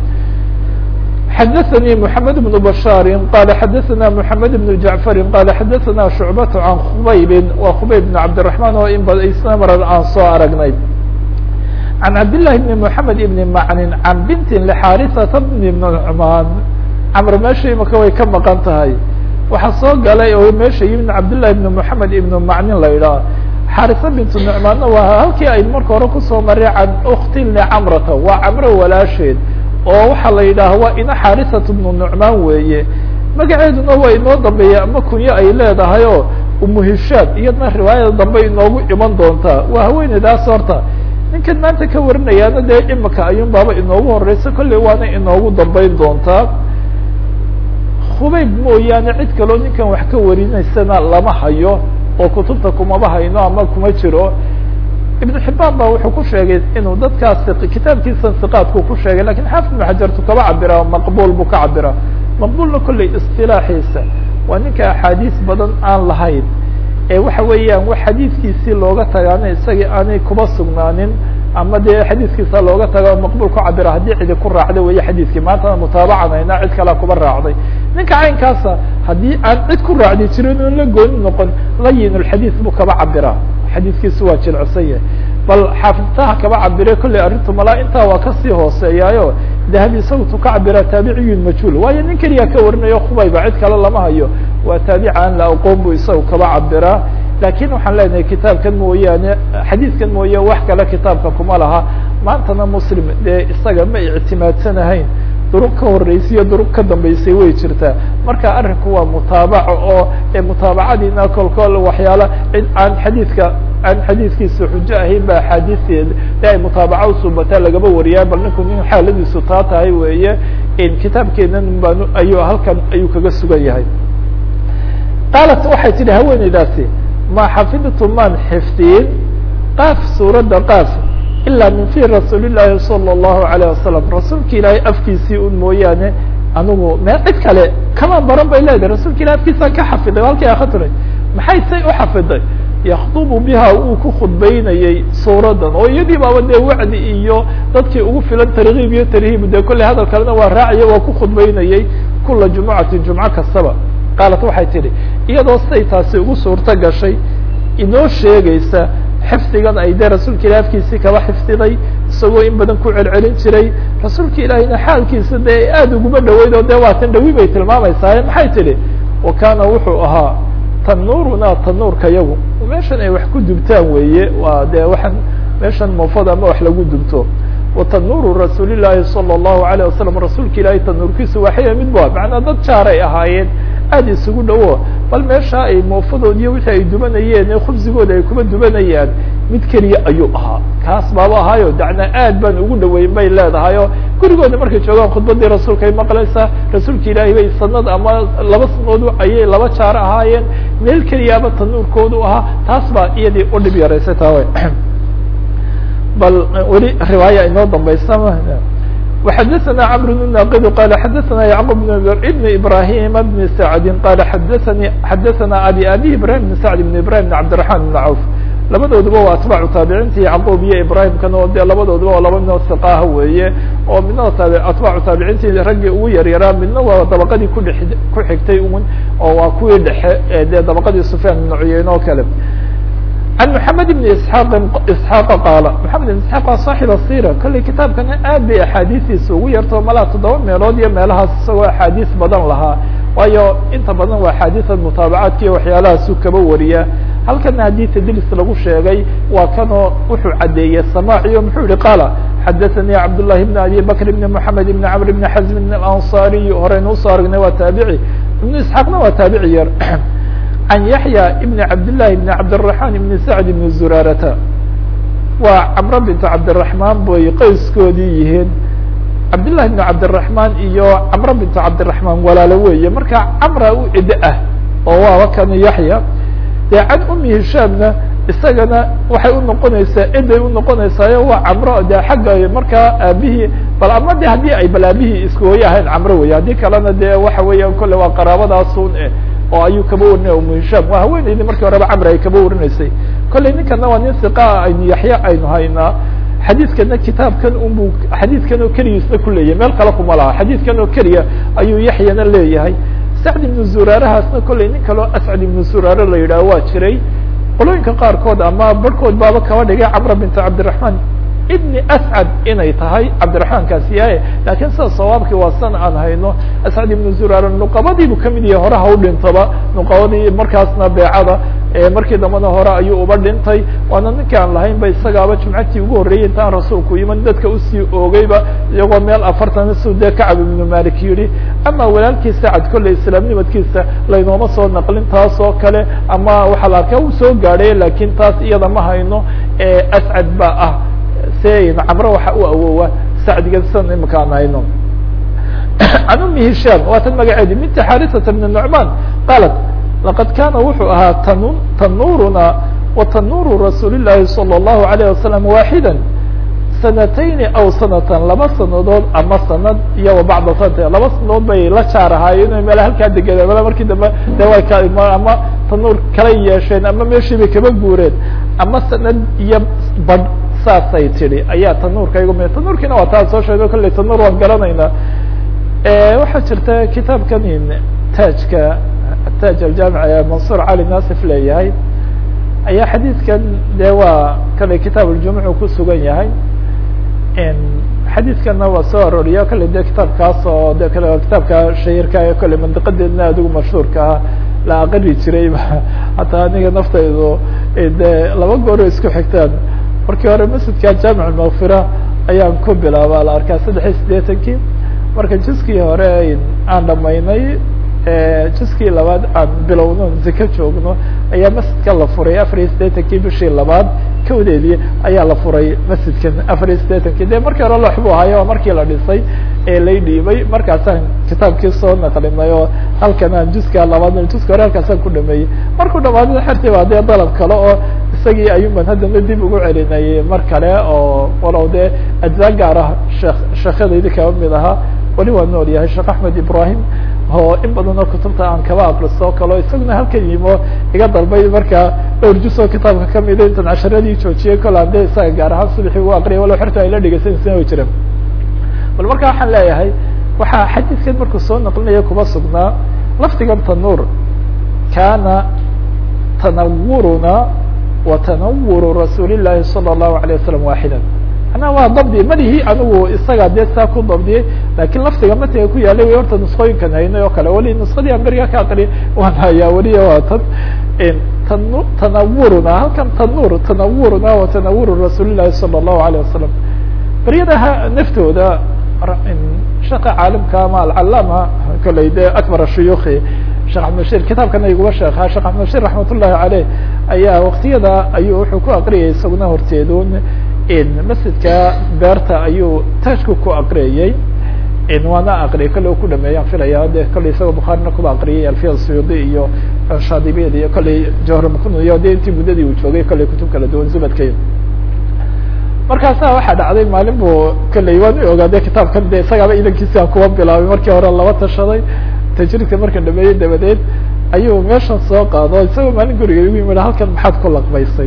xdثnي محمد بن بشhاaر qال xdثna محمد بن جعفر qال xdثna شعبة عن خbayb wa خbayb بن عبدالرحمن oo in isna mar aan soo aragnay عن عبد اللh بن محمد بن معن عن بنت لxاrثة بن نعمان cمr meesha imika way ka maqan tahay waxaa soo galay oo meesha yimid cabdاللahi بن محamed بن macnin la idhaah xاrثة بنت نعmaanna waa halkii ay marka hore kusoo maray can أkti لcمرةa waa cمro walaasheed oo waxaa la yidhaaha waa ina xarisat bnu nucmaan weeye magaceeduna waa inoo dambeeya ama kunyo ay leedahay oo umuhishaad iyadna riwaayada dambe inoogu iman doontaa waa haweeneydaas horta ninkan maanta ka warinayaana dee imika ayuun baaba inoogu horeysa kolley waana inoogu dambeyn doontaa khubayb mooyaane cid kaloo ninkan wax ka warinaysana lama hayo oo kutubta kumaba hayno ama kuma jiro iبن حibاn ba wuxuu ku sheegay inuu dadkaas kitaabkiisa siqaadku ku sheegay lakin xaafid بن xajartu kaba cabira maqbul buu ka cabira maqbulna kolley اصطilaaxiisa waa ninka axaadiis badan aan lahayn ee waxa weeyaan wax xadiidkiisii looga tagaana isagii aanay kuba sugnaanin ama dee xadiiskiisa looga taga maqbul ku cabira haddii cidi ku raacda weeye xadiiskii maantana mutaabacanayna cid kalea kuba raacday ninka caynkaasa haddii aan cid ku raacdi jirin oon la gooni noqon layin اxadiis buu kaba cabira xadiiskiisu waa jilcsan yahay bal xaafidtaha kaba cabire kolley arrintu malaa intaa waa kasii hooseeyaayo dahabi isagu tu ka cabira taabiciyun majhuul waayo nin keliya ka warinayo khubayba cid kale lama hayo waa taabica aan la aqoon bu isagu kaba cabiraa lakin waxaan leenahay kitaabkan mooyaane xadiidkan mooye wax kale kitaabka kuma laha maantana muslim dee isaga ma ictimaadsanahayn duruq ka horeysiyo duruq ka dambeysay way jirtaa marka arrinku waa mutaabaco oo mutaabacadiina kolkol waxyaala cid aan xadiidka aan xadiidkiisa xujo ahayn ba axaadiisteed de ay mutaabaca usuubataa lagaba wariyaa bal ninku nin xaaladiisu taa tahay weeye kitaabkeenan baan ayuu halkan ayuu kaga sugan yahay qaalat waxay tidhi haweeneydaasi ma xafidtu maan xifdiyin qaaf suuradda qaaf ilaa min fi rasuuli llaahi salى اllahu alayه wasalam rasuulka ilaahay afkiisii un mooyaane anigu me cid kale kama baran bay leedahay rasuulka ilahi afkiisaan ka xafiday halkii akaturay maxay say u xafiday yakdubu biha uu ku khudbaynayey suuradan oo iyadii baaba dee wacdi iyo dadkii ugu filan tarkiib iyo tarhiib dee kolley hadal kalena waa raacaya waa ku khudbaynayey kula jumucati jumco kastaba qaalat waxay tidhi iyadoo siday taasi ugu suurto gashay inoo sheegaysa xifdigan ay dee rasuulka ilahi afkiisii kaba xifdiday isagoo in badan ku celcelin jiray rasuulka ilaahina xaalkiisa dee aada uguma dhaweyd oo dee waa tan dhawi bay tilmaamaysaa maxay tidhi wa kaana wuxuu ahaa tanuuruna tanuurka yagu meeshan ay wax ku dubtaan weeye waa dee waxaan meeshan moofada ama wax lagu dubto watanuuru rasuuli llaahi salى الlahu عalيه wasalam rasuulka ilaahay tanuurkiisu waaxaya mid ba macnaa dad jaaray ahaayeen aada isugu dhowo bal meesha ay moofadood iyo wixii ay dubanayeen ee khubsigooda ay kuba dubanayaan mid keliya ayuu ahaa kaas baaba ahaayo dacna aad baan ugu dhaweyn bay leedahay oo gurigooda markay joogaan khudbadii rasuulka ay maqlaysaa rasuulka ilaahay bay sanad ama laba sanadood ayay laba jaar ahaayeen meel keliyaaba tanuurkoodu ahaa taas baa iyadii u dhib yaraysay taa way bal weli riwaaya inoo dambaysa وxdثna cمر بن ناqd qال xdثna يعقوب بن إبراهيم بن سعد qال xdثnي xdثna abي abي إبراهيم بن سعد بن إبراهيم بن عبدالرحمن بن عوف labadooduba waa atباcu taaبicinta yعقوب iyo ibrahim kan oo de labadooduba waa laba midoo ثقaha weeye oo midna atباcu taaبicintii raggii ugu yaryaraa midna waa dabqadii kudhe ku xigtay un oo waa kuwii dhexe dee dabqadii سفyاn بن cuyeyne oo kale عن محمد بن اسحاq اسحاq qaala محamed بن اسحاq waa صاaxiب الsيرة kolley kitaabkana aad bay axaadiistiisa ugu yarto malaa toddoba meelood iyo meelahaas isagoo axaadiis badan lahaa waayo inta badan waa axaadiiثa mutaabacaadka iyo waxyaalahaasuu kaba wariya halkana haddii tdlis lagu sheegay waa kanoo wuxuu cadeeyey samاciyo muxuu yihi qaala xadaثnي cabdاللahi بن abي bكر بن محamed بن cمر بن حزم بن الأنصاriي horeynu usoo aragnay waa taabiعي iبن اسحاaqna waa taabiعي yar عن يحيى بن عبد الله بن عبدالرحمن بن سعد بن زرارة waa cمرo بنت عبدالرحمن bay qayskoodii yihiin cabdاللahi بن عبدالرحمن iyo cمرo بنت عبدالرحمن walaalo weeye marka cمra u cido ah oo waaba kan yaحyى de can umi hishaamna isagana waxay unoqonaysaa ciday unoqonaysaayo waa camro de xagga markaa aabihii bal ama de haddii ay bal aabihii iskooye ahayn camro wey haddii kalena de waxa weeyaan kolle waa qaraabadaasun eh oo ayuu kaba warinaya umu hishaam waa haweeneydii markii horeba camri ay kaba warinaysay kolley ninkana waa nin siqaa aynu yaxya aynu haynaa xadiidkana kitaabkan unbu xadiidkan oo keligiisna ku leeyahay meel kale kuma laha xadiidkan oo keliya ayuu yaxyana leeyahay sacd ibnu zuraarahaasna kolley nin kaleo ascad ibnu zuraare la yidhaah waa jiray qolooyinka qaarkood ama barhkood baaba kaba dhigay camra binta cabdiraحman ibni ascad inay tahay cabdiraحmaankaasi yahay lakin sida sawaabkii waa san aan hayno ascad ibnu zuraare nuqabadiibu kamid yahay hore ha u dhintaba nuqabadii markaasna beecada markii dambana hore ayuu uba dhintay waana ninka aan lahayn ba isagaaba jumcatii ugu horreeyey intaan rasuulku iman dadka usii oogeyba iyagoo meel afartan su dee kacab ibnu malik yihi ama walaalkii sacad kolley islaamnimadkiisa laynooma soo naqlin taas oo kale ama waxaa la arkaa uu soo gaadhay lakin taas iyada ma hayno ascad ba ah se camro waxa u awoowa sacdigan san imika aan hayno can umi hishaam waa tan magaceedi minta xarisata bn nucman qaalat laqad kaana wuxuu ahaa tan tanuuruna wa tanuuru rasuuli llahi salى الlahu عalيه wasalam waaxida sanatayni aw sanatan laba sanadood ama sanad iyo wa bacda sanata laba sanadood bay la jaar ahaayeen meel halkaa degeen mala markii dambe de way ka ama tanuur kala yeesheen ama meeshii bay kaba guureen ama sanad iyo badh saasay tidhi ayaa tanuurka igu mi tanuurkiina waa taa soo sheego kolley tanuur waan garanaynaa waxaa jirta kitaabkan taajka taaj aljaamic ee mansuur cali nasif leeyahay ayaa xadiidkan de waa kale kitaab aljumuc ku sugan yahay xadiidkana waa soo arooriya kale de kitaabkaas oo de kale kitaabka shahirka ee kale mandiqadeedna adigu mashhuurka ah la aqari jiray hataa aniga naftaydu de laba gooro isku xigtaan markii hore masjidka jaamic almakfira ayaan ku bilaaba la arkaa saddex iyo siddeetankii marka jiskii hore aan dhamaynay jiskii labaad aan bilowno ziko joogno ayaa masjidka la furay afar iyo siddeetankii bishii labaad kawdeedii ayaa la furay masjidkan afar iyo siddeetankii de markii hore loox bu ahayo oo markii la dhisay ee lay dhiibay markaasaan kitaabkii soo naqlinay oo halkan aan jiska labaad jiska hore halkaasaan ku dhameeyey markuu dhamaadada xertii baa dee dalab kale oo isagii ayuun ban haddana dib ugu celinayay mar kale oo walow dee ajzaa gaar ah shek sheekhyadaydi kaba mid ahaa weli waa nool yahay sheekh axmed ibrahim oo in badan oo kutubta aan kaba akriso kalo isaguna halkan yimo iga dalbay markaa dhowr jus oo kitaabka kamida intan casharadii joojiyay kol aan de isaga gaar ahaan subaxii u aqriyay walow xerta ay la dhegeysanaysan way jireen bal marka waxaan leeyahay waxaa xadiidkan markuu soo naqlinaya kuba sugnaa lafdigan tanuur kana tanawuruna wa tanawuru rasuuli llahi salى الlahu عalيه wasalam waaxida manaa waa dabdi malihi anigu isaga dee saa ku dabdiyey lakin lafdiga matiga ku yaalay way horta nusqooyinkan haynay oo kale weli nusqadii aan beriga ka aqri waan hayaa weliya waa tan tan tanawuruna halkan tanuur tanawuruna wa tanawuru rasuuli llahi salى الlahu عalيه wasalam beryadaha naftooda sheeka caalimka ama alcalaama kolley de akbar shuyuki sheekh axmed bashir kitaabkana iguma sheekha sheekh axmed bashir raxmat ullahi caleyh ayaa waktiyada ayuu wuxuu ku aqriyay isaguna horteedun masjidka beerta ayuu taajku ku aqriyey waana aqriyay kolley u ku dhameeyaan filaya de kolley isagoo bukhaarina kuba aqriyay alfiya suyudi iyo shaadibiyad iyo kolley jawhar iyo de intii muddadii uu joogay kolley kutub kala duwan zubadkay markaasa waxaa dhacday maalin bu kolley waan u ogaade kitaabkan de isagaaba idankiisi aan kuwa bilaabay markii hore laba tashaday tajridka marka dhameeyey dabadeed ayuu meeshan soo qaado isagoo maalin guriga igu yimid halkan maxaad ku laqbaysay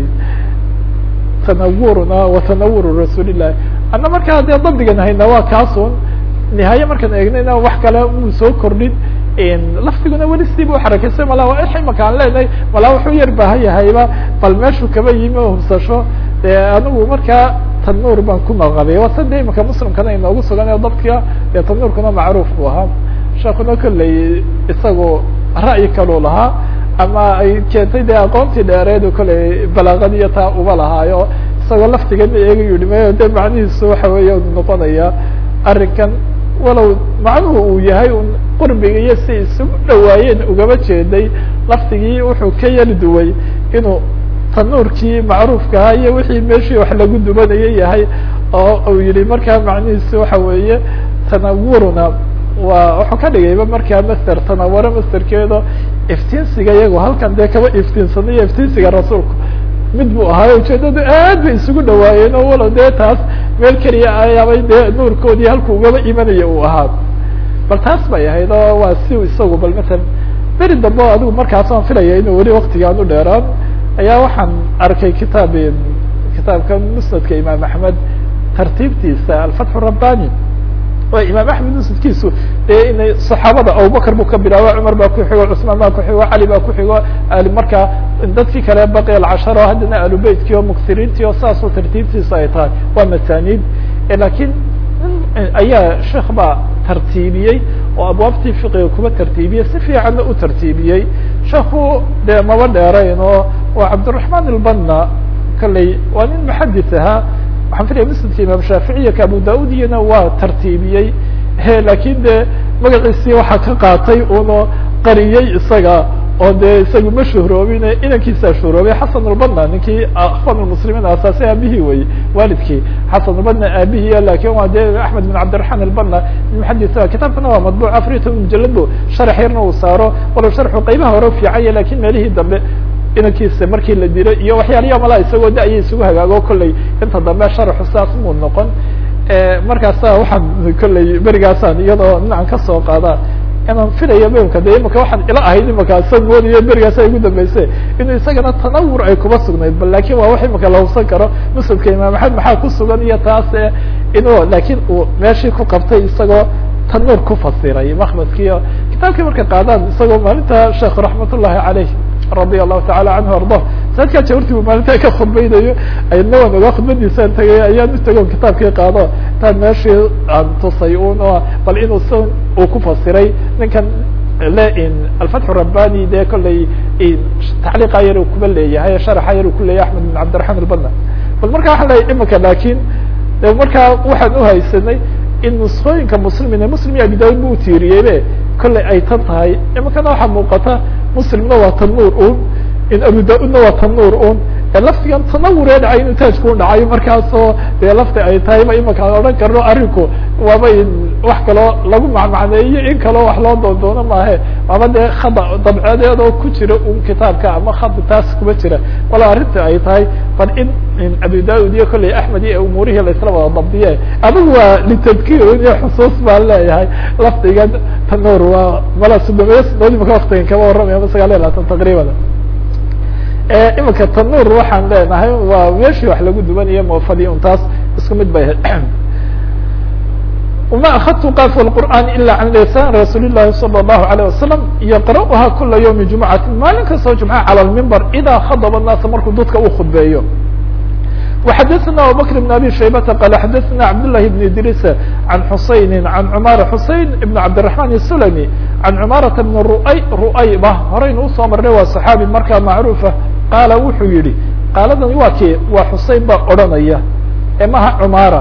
tanawuruna wa tanawuru rasuulillahi anna markaa dee dabdigan hayna waa kaasun nihaaye markaan eegnayna wax kale muu soo kordhin laftiguna weli sidii bu xarakaysay mala imaka aan leenahay malaa wuxuu yar baahan yahayba bal meeshuu kaba yimi oo hubsasho de anigu markaa tanuur baan ku maqabay waa sade imaka muslimkana inoogu sugan ee dabka dee tanuurkuna macruuf bu ahaa sheekuna kolley isagu ra'yi kaluu lahaa ama ay keentay dee aqoontii dheereedu kolley balaaqadiiyo taa uba lahaayo isagoo laftigana eega yihi mayo de macnihiisu waxa weeya noqonaya arrinkan walow macnuhu uu yahay un qurbiga iyo si isugu dhawaayeen ugaba jeeday laftigii wuxuu ka yali duway inuu tanuurkii macruufka ahaa iyo wixii meeshii wax lagu dubanaya yahay oo uu yihi markaa macnihiisu waxa weeye tanawuruna waa wuxuu ka dhigayba markaa master tanawaro masterkeedo iftiinsiga iyago halkan dee kaba iftiinsanayo iftiinsiga rasuulku mid buu ahaayo ujeedadu aad bay isugu dhawaayeen oo walow dee taas meel keliya ayaabay dee nuurkoodii halku ugaba imanaya uu ahaa bal taas bay ahayd oo waa si isagu bal masalan beri dambe o adigu markaas aan filaya inuu weli waktigaan u dheeraan ayaa waxaan arkay kitaab kitaabkan musnadka imaam axmed tartiibtiisa alfatxu rabbani o imaam axmed musnadkiisu dee inay saxaabada abubakr buu ka bilaabo cumar baa ku xigo cusmaan baa ku xigo cali baa ku xigo markaa dadkii kale baqi alcashar oo haddana alubeytkii oo muksiriintii oo saasoo tartiibtiisa ay tahay waa masaniid lakiin ayaa sheekh baa tartiibiyey oo abwaabtii fiqiga kuba tartiibiyey si fiicanna u tartiibiyey sheekhu dee maba dheerayn oo waa cabdiraحman ilbana kolley waa nin muxadis ahaa waxaan filaya musnadka imaam shaaficiya ka abu da-ud iyana waa tartiibiyey lakin de magaciisii waxaa ka qaatay uno qariyey isaga oo dee isaga ma shuhroobine inankiisaa shuhroobay xasan albana ninkii akhwan lmuslimiin asaasi aabihii wey waalidkii xasan albana aabihiiya lakin waa dee axmed bin cabdiraحman albana muxadis kitaabkana waa madbuc afariy toban mujalad bu sharax yarna uu saaro walow sharxu qaybaha hore fiicanya lakin meelihii dambe inankiisa markii la dilay iyo waxyaalayaa malaa isagoo da-ya isugu hagaago kolley inta dambe sharaxu saas muu noqon markaasa waxaan kolley berigaasaan iyadoo dhinacan kasoo qaada inaan filaya mimka de imaka waxaan ila ahayd imaka sa moodaya berigaasa igu dambeyse inuu isagana tanawur ay kuba sugnayd bal lakin waa wax imaka la hubsan karo musnadka imaam axmed maxaa ku sugan iyo taas inuu lakin uu meeshii ku qabtay isagoo tanuur ku fasiray makmadkiio kitaabkii marka qaadaan isagoo maalinta sheekh raxmat ullahi caleyh radia allahu taala canhu ardah saadkaa jawarti bu maalinta ka khudbaynayo ayadna waan ogaa khudbadiisaan tagay ayaan u tago kitaabkii qaado intaan meeshii aan tusay un o bal inuu s uu ku fasiray ninkan le alfatxu rabbani dee kolley tacliiqa yar uu kuba leeyahay sharaxa yar uu ku leeyahay axmed bin cabdiraxman albana bal marka waxaan leeyahy imika lakin de markaa waxaan uhaysanay in nuskooyinka muslimine muslim iyo abi daud bu utiiriyeybe kolley ay tan tahay imikana waxaa muuqata muslimna waa tanuur un in abu da-udna waa tanuur un laftigan tanawuree dhacay inuu taajku dhacayo markaasoo dee lafti ay tahay ma imaka aan odhan karno arinku waaba wax kaloo lagu macmacneeyo in kaloo wax loo doondoono maahe waaba dee khada dabceedeed oo ku jira un kitaabka ama khad taas kuma jira wala arrinta ay tahay bal in in abu da-ud iyo kolley axmed iyo umuurihii laisla wada dabdiye adigu waa litadkir iyo xusuus baan leeyahay lafdigan tanuur waa mala sudameyo snood imaka waktigan kama warramaya ma sagaal iyo labaatan taqriiban imika tanuur waxaan leenahay waa meeshii wax lagu dubanayo moofadii un taas isku mid bay ahayd وma akadtu qaf الqur'an ila can lisan rasuul الlahi salى الlahu عalيه wasalam yaqra'uha kula ywmi jumcati maalin kastoo jumca calى lmimbar ida khadba الnaasa markuu dadka u khudbeeyo وxadثna abubكر بن abi shaybata qal xadثna cabdالlahi بn idris عan xusayni عan cmar xusein بn cabdiلرaحman الsulmi عan cmaaraةa بn ruay ruayba horaynu usoo marnay waa صaxaabi markaa macruufa qaala wuxuu yihi qaaladan waa ke waa xusein baa odranaya ee maha cmaara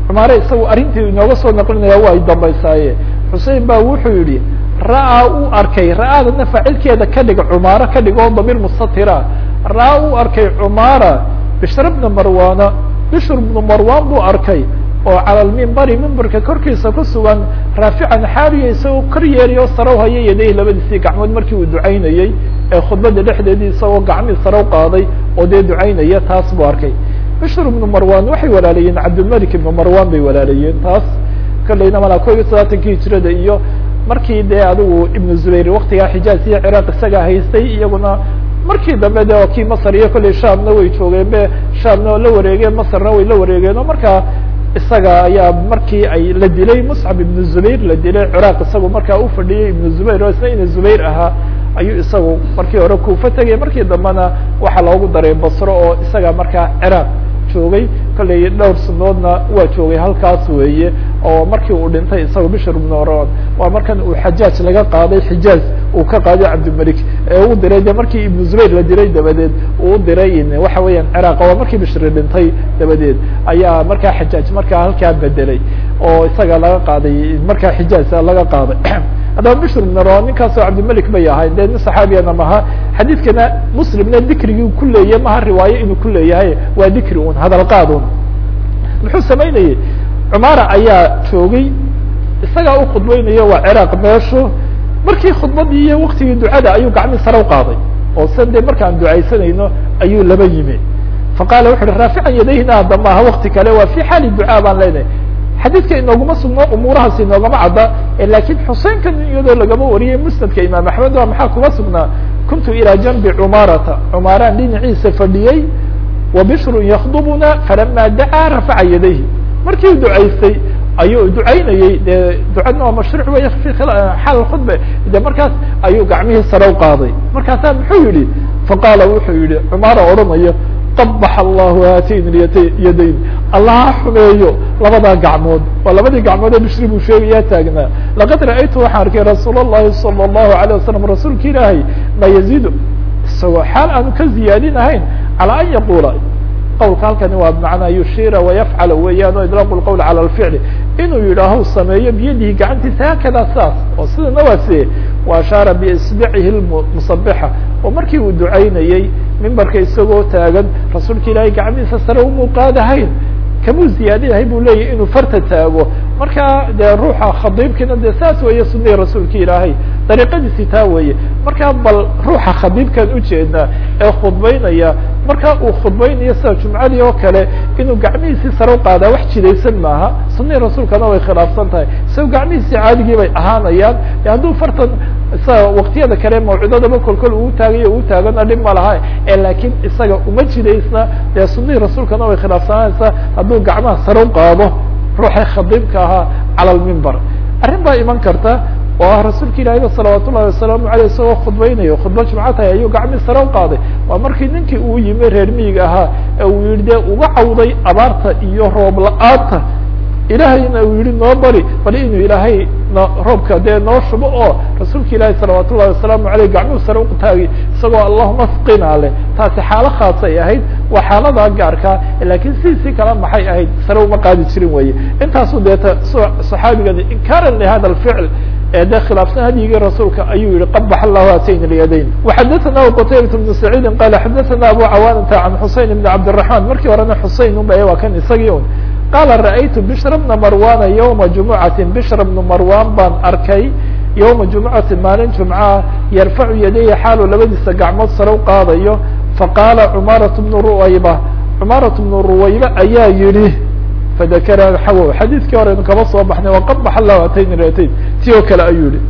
cumaare isagu arrintii inooga soo naqlinaya waa ay dambaysaaye xusein ba wuxuu yihi ra'aa uu arkay ra'aadana faacilkeeda ka dhig cumaaro ka dhig oo damiir mustatira ra'aa uu arkay cumaara bishr bna marwana bishr bnu marwan buu arkay oo cala lmimbari mimbarka korkiisa ku sugan raafican xaaliya isagoo kor yeeriyo sarow haya yadayh labadiisii gacmood markii uu ducaynayey ee khudbada dhexdeedii isagoo gacmii sarow qaaday oo dee ducaynaya taas buu arkay bishr ibnu marwan waxay walaalayeen cabdilmalik ibnu marwan bay walaalayeen taas kolleyna malaa ko iyo soddobaatanki hijrada iyo markii dee adigu ibnu zubayr waktigaa xijaaz iyo ciraaq isaga haystay iyaguna markii dambe de oo kii masr iyo kolley shaamna way joogeen be shaamna la wareegeen masrna way la wareegeen oo markaa isaga ayaa markii ay la dilay muscab ibnu zubayr la dilay ciraaq isagu markaa u fadhiyey ibnu zubayr oo isna ina zubayr ahaa ayuu isagu markii hore kuufa tegay markii dambena waxaa loogu daray basro oo isaga markaa ciraaq joogay kolley dhowr sanadoodna waa joogay halkaas weeye oo markii uu dhintay isaga bishr ibnu oron waa markan uu xajaaj laga qaaday xijaaz uu ka qaaday cabdilmalik ee u diray de markii ibnu zubayr la diray dabadeed uu u diray waxa weeyaan ciraaq waa markii bishri dhintay dabadeed ayaa markaa xajaaj markaa halkaa bedelay oo isaga laga qaaday markaa xijaaz laga qaaday haddaba bishr ibn ron ninkaasoo cabdilmalik bay ahay dee nin saxaabiyana maha xadiidkana muslimna dikrigii ku leeyahy maha riwaayo inuu ku leeyahay waa dikri un hadal qaad un muxuu samaynayey cumaara ayaa joogay isagaa u khudbeynayo waa ciraaq meeshu markii khudbadii iyo waktigii ducada ayuu gacmii sare u qaaday oo san dee markaan ducaysanayno ayuu laba yimi faqala wuxu uhi raafican yadayhina hadda maaha wakti kale waa fi xaali ducaa baan leenahay xadiidka inooguma sugno umuurahaas inoogama cadda lakin xuseinkan iyadoo lagama wariyay musnadka imaam axmed waa maxaa kuma sugnaa kuntu ilaa janbi cumaarata cumaaraan dhinaciisa fadhiyey wa bishrun yakdubuna falama dacaa rafaca yadayhi markii u ducaystay ayuu ducaynayey dee ducadna waa mashruuc wey fi xaal khudba de markaas ayuu gacmihii sare u qaaday markaasaa muxuu yihi faqaala wuxuu yihi cumaara odhanayo qabax allahu haatayn yadayn allaha xumeeyo labadaa gacmood waa labadii gacmood ee bishri buu sheegayaa taagnaa laqad ra'aytu waxaan arkay rasuul اllahi salى الlahu عalيه wasalam rasuulka ilaahay ma yaziidu isagoo xaal aanu ka ziyaadinahayn calى an yaqula qawlka halkani waa bmacnaa yushira wayafcala weeyaan o idlaaq lqowl calى lficli inuu yidhaaho sameeyo biyadihi gacantiisa haakada saas oo sidana waa sie wa ashaara biisbicihi musabixa oo markii uu ducaynayey mimbarka isagoo taagan rasuulka ilaahay gacmihiisa sare umuuqaadahayn kamuu ziyaadinahay buu leeyahy inuu farta taago marka dee ruuxa khadiibkiina de saas weeye sunihii rasuulka ilaahay dariiqadiisi taa weeye marka bal ruuxa khadiibkan ujeednaa ee khudbeynaya marka uu khudbeynayo sida jumcadii oo kale inuu gacmihiisii sare u qaadaa wax jidaysan maaha sunihii rasuulkana way khilaafsan tahay isagoo gacmihiisii caadigii bay ahaanayaan hadduu fartan isaga waktiyada kale mawcidadaba kolkol uu taagayo uu taagana dhib ma laha lakin isaga uma jidaysna dee sunihii rasuulkana way khilaafsanaysaa hadduu gacmaha sare u qaado ruuxay khadiibka ahaa cala lmimbar arrin baa iman karta oo ah rasuulka ilaahiyba salawaat ullahi wasalaamu aleyh isagoo khudbeynayo khudba jumco tahay ayuu gacmii sare u qaaday waa markii ninkii uu yimi reer miyiga ahaa ee uu yihi dee uga cawday abaarta iyo roob la-aanta ilaahayna uu yihi noo bari bali inuu ilaahay no roobka dee noo shubo oo rasuulka ilaahi salawaat ullahi wasalaamu aleyh gacmuhu sare utaagi isagoo allahuma asqina leh taasi xaalo khaasay ahayd waa xaaladaa gaarkaa lakin sidiisii kale maxay ahayd sare uma qaadi jirin weye intaasu deeta saxaabigani inkaaran lihada alficl ee de khilaafsan hadyigii rasuulka ayuu yihi qabax allahu atayn lyadayn waxadaثana qtaybat bnu saciidi qala xadaثana abu cawaanata can xusein bn cabdالرaحman markii horena xusein unba waa kan isagii un qaala ra'aytu bishra bna marwana ywma jumucati bishra bnu marwan baan arkay ywma jumucati maalin jumcaha yarfacu yadayhi xaalu labadiisa gacmood sare u qaadayo faqaala cumaaraة bnu ruwayba cumaaraة bnu ruwayba ayaa yihi fadakara xawow xadiidkii horeynu kaba soo baxnay waqabax allahu atayn ratayn ti oo kale ayuu yihi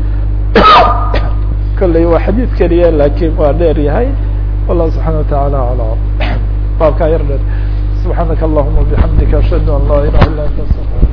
kolley waa xadiid keliya lakin waa dheer yahay wallahu subxana wataعala ala baabkaa yar dheer subxaanaka allahuma bixamdika ashhadu an laa ilaha illa anta